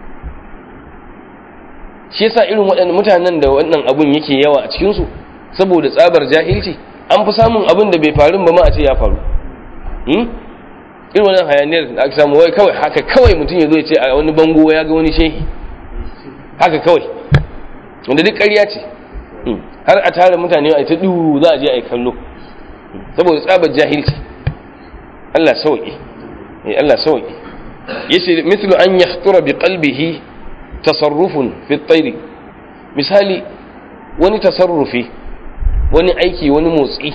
shi yasa irin waɗannan mutanen da wannan abun yake yawa a cikinsu saboda tsabar jahilci an fi samun abin da bai faru ba ma a ce ya faru irin wannan hayaniyar da aka samu wai kawai haka kawai mutum ya zo ya ce a wani bango ya ga wani shehi haka kawai wanda duk ƙarya ce har a tara mutane a ta duhu za a je a yi kallo saboda tsabar jahilci Allah sauki Allah sauki yace mithlu an yahtura bi qalbihi tasarrufun fi at misali wani tasarrufi wani aiki wani motsi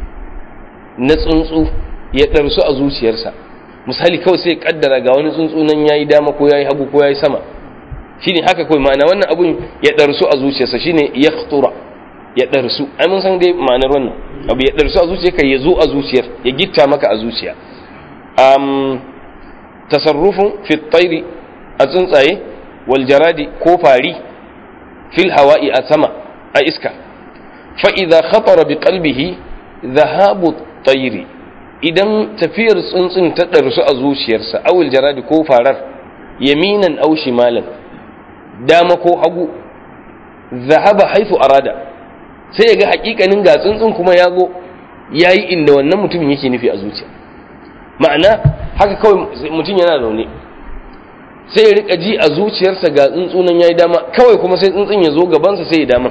na tsuntsu ya ɗarsu a zuciyarsa misali kawai sai kaddara ga wani tsuntsu nan yayi dama ko yayi hagu ko yayi sama shine haka kawai ma'ana wannan abun ya ɗarsu a zuciyarsa shine yakhtura ya ɗarsu ai mun san dai ma'anar wannan abu ya ɗarsu a zuciyarka ya zo a zuciyar ya gitta maka a zuciya um, tasarrufun fi tsairi a tsuntsaye wal jaradi ko fari fil hawa'i a sama a iska fa idza khatara bi qalbihi dhahabu tsairi idan tafiyar tsuntsun ta ɗarsu a zuciyarsa awul jaradi ko farar yaminan aw shimalan dama ko hagu zahaba haifu arada sai ya ga hakikanin ga tsuntsun kuma ya zo ya yi inda wannan mutumin yake nufi a zuciya ma'ana haka kawai mutum yana zaune sai ya rika ji a zuciyarsa ga tsuntsunan ya yi dama kawai kuma sai tsuntsun ya zo gabansa sai ya dama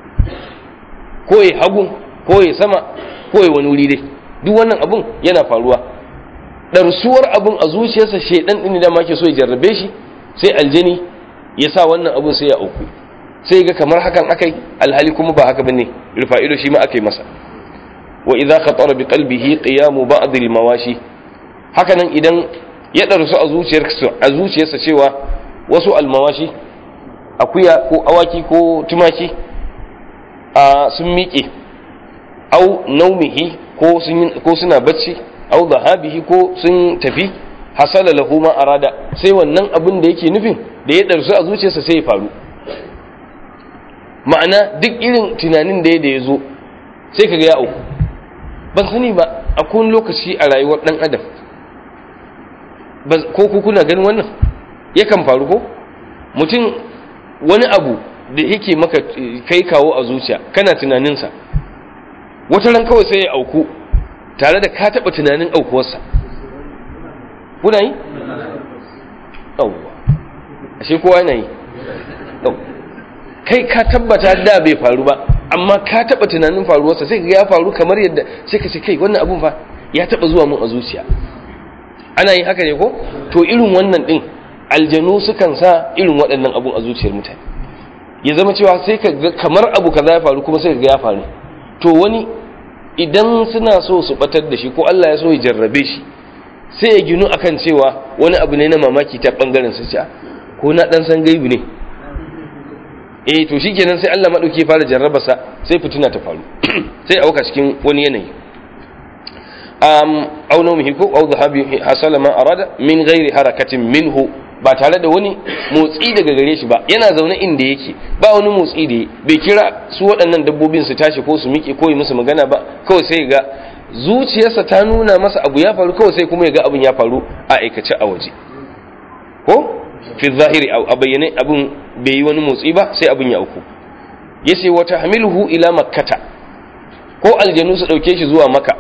ko ya hagu ko ya sama ko ya wani wuri dai duk wannan abun yana faruwa ɗarsuwar abun a zuciyarsa shaidan ɗin da ma ke so ya jarrabe shi sai aljani ya sa wannan abun sai ya auku sai ga kamar hakan akai alhali kuma ba haka bane rufa ido shi ma akai masa wa idza khatara bi qalbihi qiyamu ba'd al mawashi haka nan idan ya darsu a zuciyarsa a zuciyarsa cewa wasu al mawashi akuya ko awaki ko tumaki a sun miƙe au naumihi ko sun ko suna bacci au dhahabihi ko sun tafi hasala lahu ma arada sai wannan abin da yake nufin da ya darsu a zuciyarsa sai ya faru ma'ana duk irin tunanin da ya da ya zo sai kaga ya auku ban sani ba a kun lokaci a rayuwar dan adam ko ku kuna ganin wannan yakan faru ko mutum wani abu da yake maka kai kawo a zuciya kana tunaninsa wata ran kawai sai ya auku tare da ka taɓa tunanin aukuwarsa kuna yi? yawwa ashe kowa yana yi kai ka tabbata da bai faru ba amma ka taɓa tunanin faruwarsa sai ga ya faru kamar yadda sai ka ce kai wannan abun fa ya taɓa zuwa mun a zuciya ana yin haka ne ko to irin wannan ɗin aljanu sukan sa irin waɗannan abun a zuciyar mutane ya zama cewa sai ka ga kamar abu kaza ya faru kuma sai ka ga ya faru to wani idan suna so su batar da shi ko Allah ya so ya jarrabe shi sai ya ginu akan cewa wani abu ne na mamaki ta bangaren su ko na dan san gaibu ne eh to shikenan sai Allah madauki ya fara jarraba sa sai fitina ta faru sai auka cikin wani yanayi um aw nawmihi ko aw dhahabi hasala ma arada min ghairi harakatin minhu ba tare da wani motsi daga gare shi ba yana zaune inda yake ba wani motsi da bai kira su waɗannan dabbobin su tashi ko su miƙe ko yi musu magana ba kawai sai ga zuciyarsa ta nuna masa abu ya faru kawai sai kuma ya ga abin ya faru a aikace a waje ko fi zahiri a bayyane abin bai yi wani motsi ba sai abin ya auku yace wata hamiluhu ila makkata ko aljanu su dauke shi zuwa maka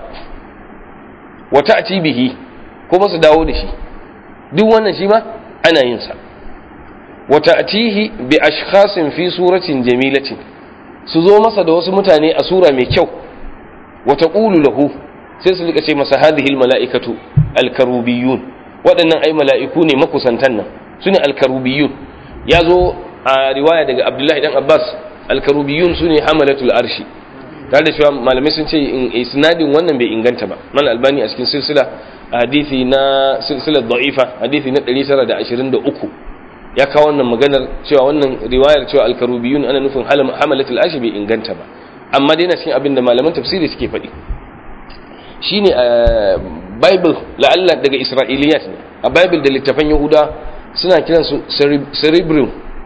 wata ati bihi ko su dawo da shi duk wannan shi ma ana yin sa wata atihi bi ashkhasin fi suratin jamilatin su zo masa da wasu mutane a sura mai kyau wata qulu lahu sai su rika ce masa hadhihi almalaikatu alkarubiyun waɗannan ai mala'iku ne makusantan nan sune alkarubiyun ya zo a riwaya daga abdullahi dan abbas alkarubiyun sune hamalatul arshi tare da cewa malamai sun ce isnadin wannan bai inganta ba mal albani a cikin silsila hadisi na silsilar da'ifa hadisi na 923 ya kawo wannan maganar cewa wannan riwayar cewa alkarubiyun ana nufin hamalatul arshi bai inganta ba amma dai na cikin abin da malaman tafsiri suke faɗi shine a bible la'alla daga isra'iliyat ne a bible da littafan yahuda suna kiransu cerebrum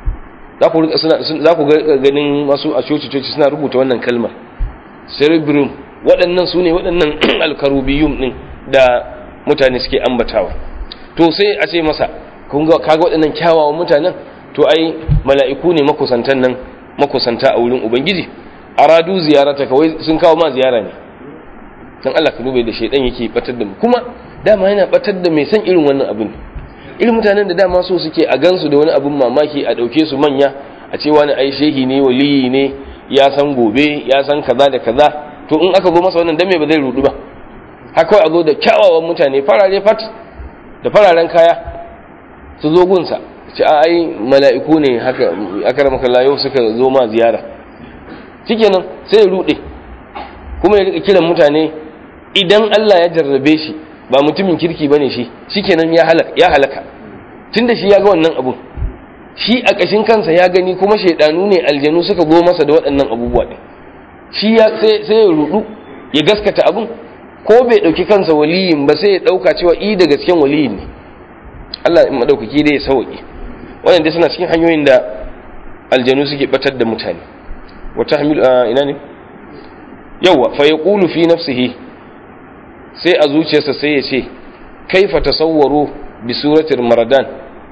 za ku ganin masu a coci-coci suna rubuta wannan kalmar cerebrum waɗannan su ne waɗannan alkarubiyum ɗin da mutane suke ambatawa to sai a ce masa kaga waɗannan kyawawan mutanen to ai mala'iku ne makusantan nan makusanta a wurin ubangiji aradu ziyarata kawai sun kawo ma ziyara ne dan Allah ka dube da shaidan yake batar da mu kuma dama yana batar da mai san irin wannan abin irin mutanen da dama so suke a gansu da wani abin mamaki a dauke su manya a ce wani ai shehi ne waliyi ne ya san gobe ya san kaza da kaza to in aka zo masa wannan dan me ba zai rudu ba haka a zo da kyawawan mutane farare fat da fararen kaya su zo gunsa ce a ai mala'iku ne haka akramaka Allah yau suka zo ma ziyara shikenan sai ya rude kuma ya rika kiran mutane idan Allah ya jarrabe shi ba mutumin kirki bane shi shikenan ya halaka ya halaka tunda shi ya ga wannan abun shi a kashin kansa ya gani kuma shaidanu ne aljanu suka go masa da waɗannan abubuwa din shi ya sai sai ya rudu ya gaskata abun ko bai dauki kansa waliyin ba sai ya dauka cewa i da gasken waliyin ne Allah in madaukaki dai ya sauke wannan dai suna cikin hanyoyin da aljanu suke batar da mutane wata hamil ina ne yawa fa yaqulu fi nafsihi sai a zuciyarsa sai ya ce kaifa tasawwaru bi suratil maradan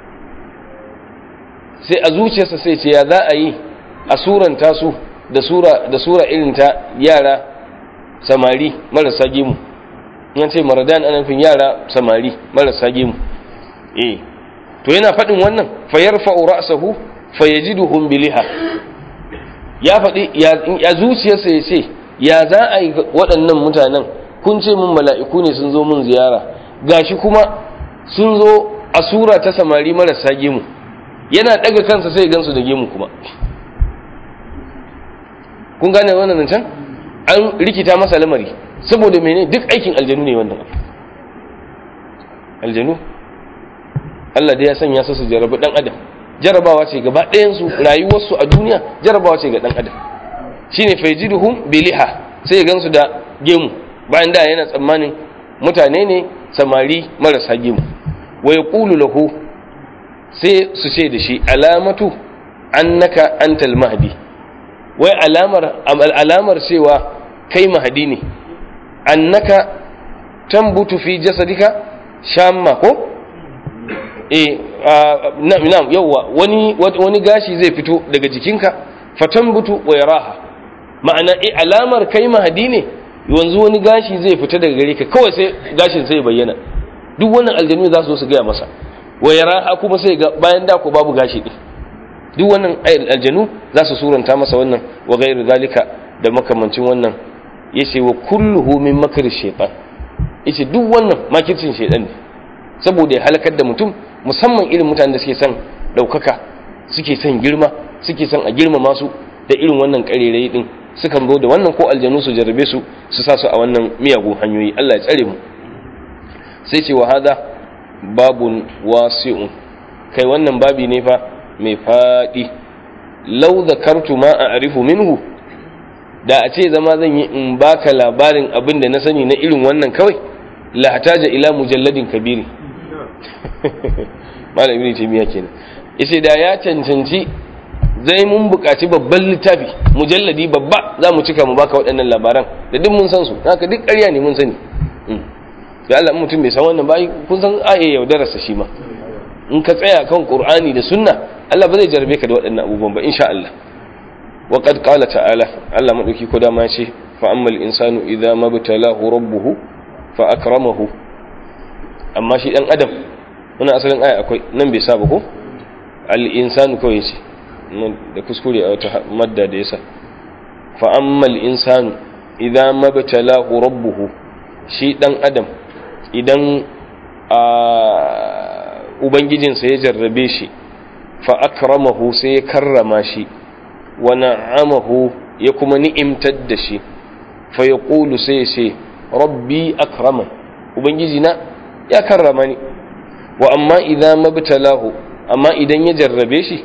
sai a zuciyarsa sai ce ya za a yi a suranta su da sura da sura irin ta yara samari marasa gemu yan ce maradan ana nufin yara samari marasa gemu eh to yana faɗin wannan fa yarfa'u ra'sahu fa yajiduhum biliha ya faɗi ya zuciyarsa ya ce ya za a yi waɗannan mutanen kun ce mun mala'iku ne sun zo mun ziyara gashi kuma sun zo a sura ta samari marasa gemu yana ɗaga kansa sai gansu da gemu kuma kun gane wannan can an rikita masa lamari saboda mene duk aikin aljanu ne wannan aljanu Allah da ya sanya su su jarabi ɗan adam jarabawa ce gaba ɗayansu rayuwarsu a duniya jarabawa ce ga ɗan adam shine faijiduhum biliha sai ya gansu da gemu bayan da yana tsammanin mutane ne samari marasa gemu wa yaqulu lahu sai su ce da shi alamatu annaka antal mahdi wai alamar alamar cewa kai mahdi ne annaka tambutu fi jasadika shamma ko eh na'am yawa wani wani gashi zai fito daga jikinka fatambutu wa yaraha ma'ana eh alamar kai mahadi ne yanzu wani gashi zai fita daga gare ka kawai sai gashin sai bayyana duk wannan aljanu za su zo su gaya masa wayara kuma sai ga bayan da ko babu gashi din duk wannan aljanu za su suranta masa wannan wa gairu zalika da makamancin wannan yace wa kulluhu min makr shaytan yace duk wannan makircin shaytan ne saboda ya halakar da mutum musamman irin mutanen da suke son daukaka suke son girma suke son a girmama su da irin wannan karerai din sukan zo da wannan ko aljanu su jarrabe su su sa su a wannan miyagun hanyoyi Allah ya tsare mu sai ce wa hada babun wasi'un kai wannan babi ne fa mai faɗi lau zakartu ma a arifu minhu da a ce zama zan yi in baka labarin abin da na sani na irin wannan kawai la hataja ila mujalladin kabiri malam ibn taymiya kenan yace da ya cancanci zai mun buƙaci babban littafi mujalladi babba za mu cika mu baka waɗannan labaran da duk mun san su haka duk ƙarya ne mun sani da Allah mutum bai san wannan ba kun san aye yaudararsa shi ma in ka tsaya kan qur'ani da sunna Allah ba zai jarabe ka da waɗannan abubuwan ba insha Allah wa qad qala ta'ala Allah madauki ko dama ce fa ammal insanu idza mabtalahu rabbuhu fa akramahu amma shi dan adam wannan asalin aya akwai nan bai saba ko al insanu kawai ce da kuskure a wata madda da yasa fa ammal insanu idza mabtalahu rabbuhu shi dan adam idan a ubangijinsa ya jarrabe shi fa akramahu sai ya karrama shi wa na'amahu ya kuma ni'imtar da shi fa yaqulu sai ya ce rabbi akraman ubangijina ya karrama ni wa amma idan mabtalahu amma idan ya jarrabe shi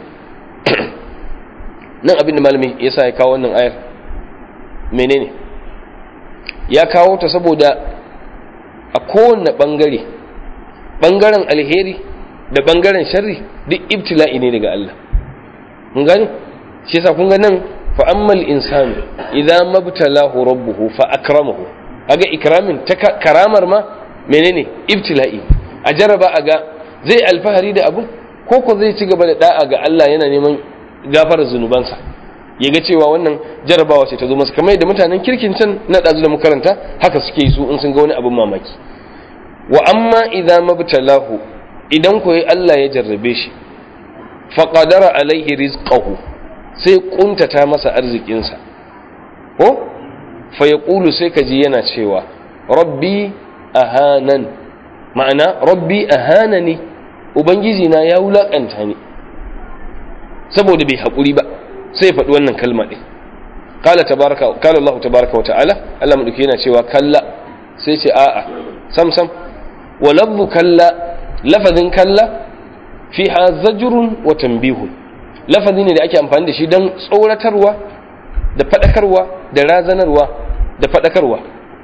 nan abin da malami yasa ya kawo wannan ayar menene ya kawo ta saboda a kowane ɓangare ɓangaren alheri da ɓangaren sharri duk ibtila'i ne daga Allah mun gani shi yasa kun ga nan fa ammal insanu idza mabtalahu rabbuhu fa akramahu aga ikramin ta karamar ma menene ibtila'i a jaraba a ga zai alfahari da abu ko ko zai ci gaba da da'a ga Allah yana neman gafarar zunubansa ya ga cewa wannan jarabawa ce ta zo masa kamar yadda mutanen kirkin can na ɗazu da makaranta haka suke yi su in sun ga wani abin mamaki wa amma idza mabtalahu idan ko Allah ya jarrabe shi fa qadara alaihi rizqahu sai kuntata masa arzikinsa ko fa yaqulu sai kaji yana cewa rabbi ahanan ma'ana rabbi ahanani ubangiji na ya wulakanta ni saboda bai haƙuri ba sai faɗi wannan kalma ɗin kala tabaraka kala Allah tabaraka wa ta'ala Allah madauki yana cewa kalla sai ce a'a sam sam wa lafzu kalla lafazin kalla fiha zajrun wa tanbihun lafazi ne da ake amfani da shi don tsoratarwa da faɗakarwa da razanarwa da faɗakarwa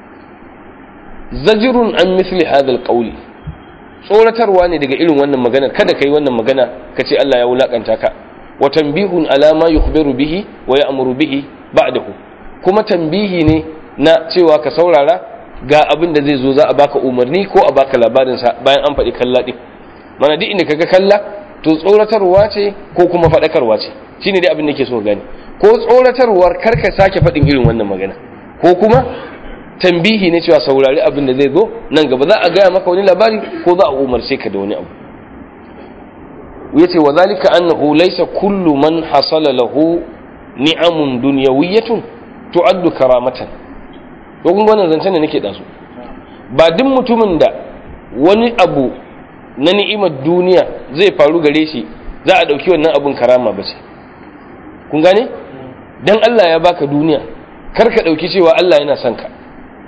zajrun an misli hadha alqawli tsoratarwa ne daga irin wannan maganar kada kai wannan magana kace Allah ya wulakanta ka wa tanbihun ala ma yukhbiru bihi wa ya'muru bihi ba'dahu kuma tanbihi ne na cewa ka saurara ga abin da zai zo za a baka umarni ko a baka labarin sa bayan an faɗi kalla din mana duk inda kaga kalla to tsoratarwa ce ko kuma faɗakarwa ce shine dai abin da ke so gani ko tsoratarwar karka sake faɗin irin wannan magana ko kuma tambihi ne cewa saurari abin da zai zo nan gaba za a gaya maka wani labari ko za a umarce ka da wani abu yace wa zalika annahu laysa kullu man hasala lahu ni'amun dunyawiyatun tu'addu karamatan to kun wannan zancen da nake da su ba duk mutumin da wani abu na ni'imar duniya zai faru gare shi za a dauki wannan abun karama ba ce kun gane dan Allah ya baka duniya kar ka dauki cewa Allah yana son ka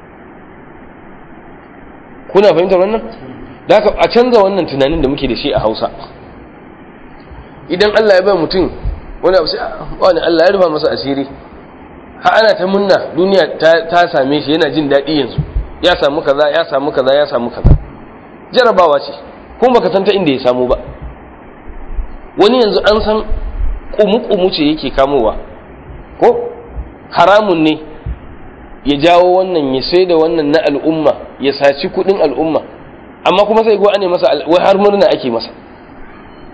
kuna fahimtar wannan da a canza wannan tunanin da muke da shi a Hausa idan Allah ya bai mutum wani abu sai wani Allah ya rufa masa asiri ha ana ta munna duniya ta same shi yana jin daɗi yanzu ya samu kaza ya samu kaza ya samu kaza jarabawa ce kuma baka san ta inda ya samu ba wani yanzu an san kumu-kumu ce yake kamowa ko haramun ne ya jawo wannan ya sai da wannan na al'umma ya saci kudin al'umma amma kuma sai go ane masa wai har murna ake masa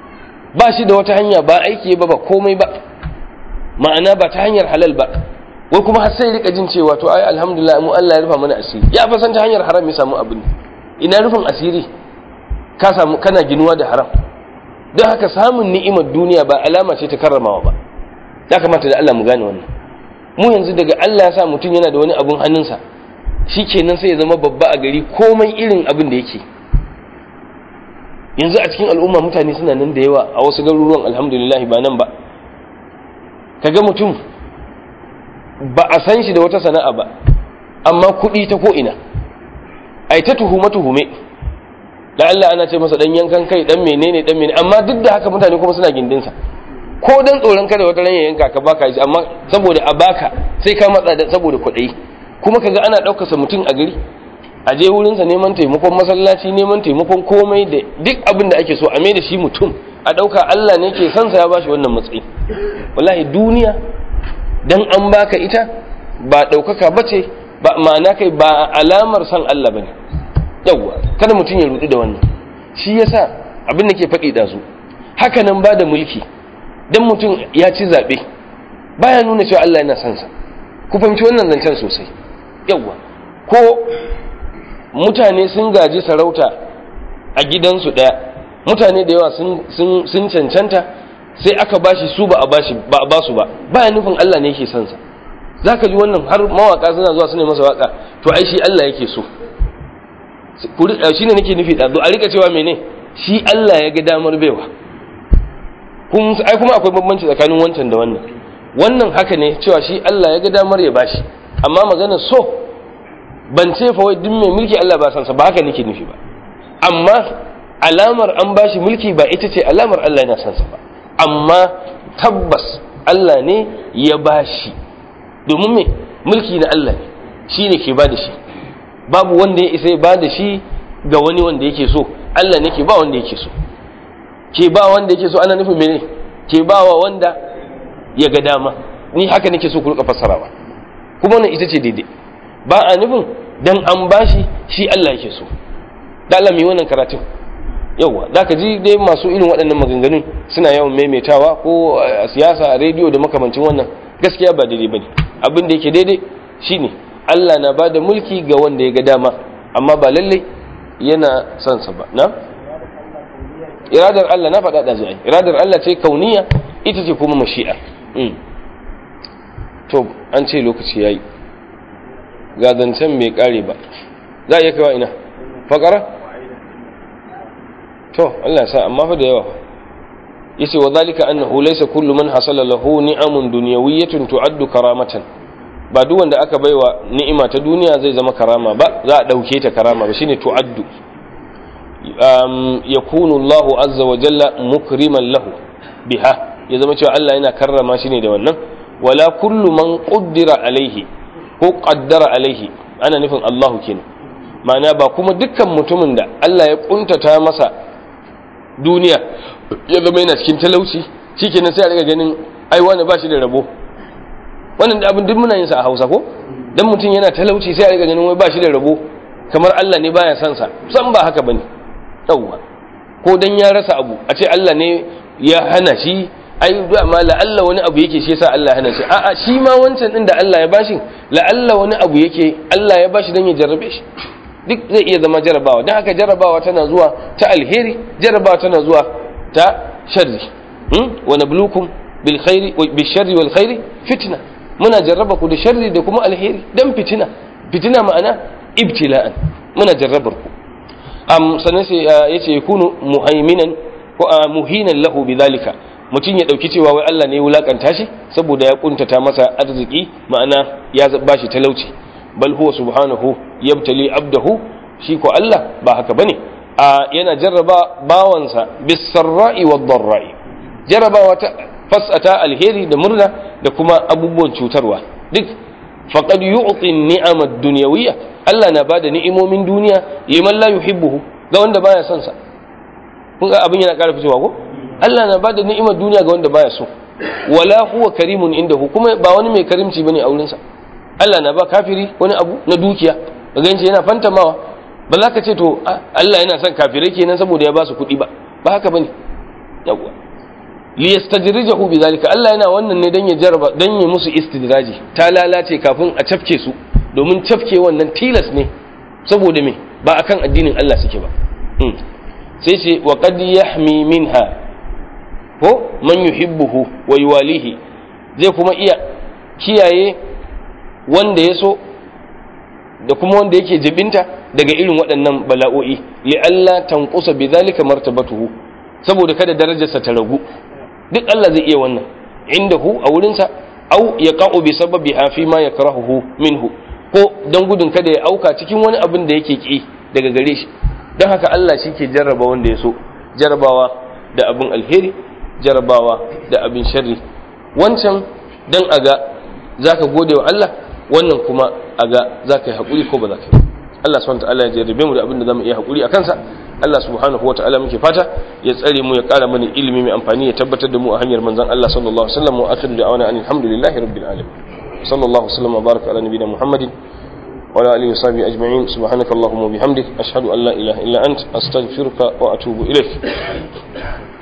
ba shi da wata hanya ba aiki ba ba komai ba ma'ana ba ta hanyar halal ba wai kuma har sai rika jin cewa to ai alhamdulillah mu Allah ya rufa mana asiri ya fa san ta hanyar haram ya samu abin ina rufin asiri ka samu kana ginuwa da haram don haka samun ni'imar duniya ba alama ce ta karramawa ba ya kamata da Allah mu gane wannan mu yanzu daga Allah ya sa mutum yana da wani abun hannunsa shikenan sai ya zama babba a gari komai irin abin da yake yanzu a cikin al'umma mutane suna nan da yawa a wasu garuruwan alhamdulillah ba nan ba kaga mutum ba a san shi da wata sana'a ba amma kuɗi ta ko ina ai ta tuhume tuhume da Allah ana ce masa dan yankan kai dan menene dan menene amma duk da haka mutane kuma suna gindinsa ko dan tsoron kada wata ran ya yanka ka baka shi amma saboda a baka sai ka matsa da saboda kuɗi kuma kaga ana ɗaukar sa mutum a gari a je wurin sa neman taimakon masallaci neman taimakon komai da duk abin da ake so a mai da shi mutum a ɗauka Allah ne ke son sa ya bashi wannan matsayi wallahi duniya dan an baka ita ba ɗaukaka bace ba ma'ana kai ba alamar son Allah bane yawwa kada mutum ya rudu da wannan shi yasa abin da ke faɗi da su haka nan ba da mulki dan mutum ya ci zaɓe baya nuna cewa Allah yana son sa ku fahimci wannan zancen sosai yawwa ko mutane sun gaji sarauta a gidansu ɗaya mutane da yawa sun cancanta sai aka bashi su ba a bashi ba a basu ba baya nufin Allah ne yake son sa zaka ji wannan har mawaka suna zuwa su ne masa waka to ai shi Allah yake so shi ne nake nufi ɗazu a rika cewa mene shi Allah ya ga damar baiwa kun ai kuma akwai bambanci tsakanin wancan da wannan wannan haka ne cewa shi Allah ya ga damar ya bashi amma magana so ban ce fa wai duk mai mulki Allah ba san sa ba haka nake nufi ba amma alamar an bashi mulki ba ita ce alamar Allah yana san sa ba amma tabbas Allah ne ya bashi domin me mulki na Allah ne shine ke ba da shi babu wanda ya isa ya ba da shi ga wani wanda yake so Allah ne ke ba wanda yake so ke ba wanda yake so ana nufin mene ke ba wa wanda ya ga dama ni haka nake so ku rika fassarawa kuma wannan ita ce daidai ba a nufin dan an bashi shi Allah yake so da Allah mai wannan karatun yauwa da ka ji dai masu irin waɗannan maganganun suna yawan maimaitawa ko a siyasa a rediyo da makamancin wannan gaskiya ba daidai bane abin da yake daidai shine Allah na ba da mulki ga wanda ya ga dama amma ba lalle yana son sa ba na iradar Allah na faɗa da zai iradar Allah ce kauniya ita ce kuma mashi'a to an ce lokaci yayi ga zancen mai kare ba za a iya kawo ina fakara to Allah sa amma fa da yawa yace wa zalika annahu laysa kullu man hasala lahu ni'amun dunyawiyyatun tu'addu karamatan ba duk wanda aka baiwa ni'ima ta duniya zai zama karama ba za a dauke ta karama ba shine tu'addu um, yakunu Allahu azza wa jalla mukriman lahu biha ya zama cewa Allah yana karrama shi ne da wannan wala kullu man qaddara alaihi ko qaddara alaihi ana nufin Allahu kenan ma'ana ba kuma dukkan mutumin da Allah ya kuntata masa duniya ya zama yana cikin talauci shikenan sai a riga ganin ai wani ba shi da rabo wannan da abin duk muna yin sa a Hausa ko dan mutum yana talauci sai a riga ganin wai ba shi da rabo kamar Allah ne baya son sa san ba haka bane yawwa ko dan ya rasa abu a ce Allah ne ya hana shi ai ma la'alla wani abu yake shi yasa Allah ya hana shi a'a shi ma wancan din da Allah ya bashi la'alla wani abu yake Allah ya bashi dan ya jarrabe shi duk zai iya zama jarabawa don haka jarabawa tana zuwa ta alheri jarabawa tana zuwa ta sharri wa nablukum bil khairi bil sharri wal khairi fitna muna jarraba ku da sharri da kuma alheri dan fitina fitina ma'ana ibtila'an muna jarrabar ku am sanan sai yace yakunu muhaiminan ko muhinan lahu bidhalika mutum ya dauki cewa wai Allah ne ya wulakanta shi saboda ya kuntata masa arziki ma'ana ya bashi talauci bal huwa subhanahu yabtali abdahu shi ko Allah ba haka bane a yana jarraba bawansa bisarra'i wad darra'i jarrabawa ta fasata alheri da murna da kuma abubuwan cutarwa duk faqad yu'ti ni'ama ad-dunyawiyya Allah na bada ni'imomin duniya liman la yuhibbuhu ga wanda baya son sa kun ga abin yana ƙara fitowa ko Allah na bada ni'imar duniya ga wanda baya so wala huwa karimun indahu kuma ba wani mai karimci bane a wurinsa Allah na ba kafiri wani abu na dukiya ga ganci yana fantamawa ba za ka ce to Allah yana son kafirai kenan saboda ya ba su kuɗi ba ba haka bane yawwa liyastajrijahu bidhalika Allah yana wannan ne dan ya jarraba dan ya musu istidraji ta lalace kafin a cafke su domin cafke wannan tilas ne saboda me ba akan addinin Allah suke ba sai ce wa qad yahmi minha ko man yuhibbuhu wa yuwalihi zai kuma iya kiyaye wanda ya so da kuma wanda yake jibinta daga irin waɗannan bala'o'i li'alla tanqusa bidhalika martabatuhu saboda kada darajarsa ta ragu duk Allah zai iya wannan indahu a wurinsa au yaqa'u bi sababiha fi ma yakrahuhu minhu ko dan gudun kada ya auka cikin wani abin da yake ki daga gare shi don haka Allah shi ke jarraba wanda ya so jarrabawa da abin alheri jarrabawa da abin sharri wancan dan aga zaka gode wa Allah wannan kuma aga zaka yi hakuri ko ba zaka yi Allah subhanahu ta'ala ya jarrabe mu da abin da zamu iya hakuri a kansa Allah subhanahu wa ta'ala muke fata ya tsare mu ya kara mana ilimi mai amfani ya tabbatar da mu a hanyar manzon Allah sallallahu alaihi wasallam wa akhiru da'wana alhamdulillahi rabbil alamin sallallahu alaihi wasallam wa baraka ala nabiyyina muhammadin وعلى آله وصحبه أجمعين سبحانك اللهم وبحمدك أشهد أن لا إله إلا أنت أستغفرك وأتوب إليك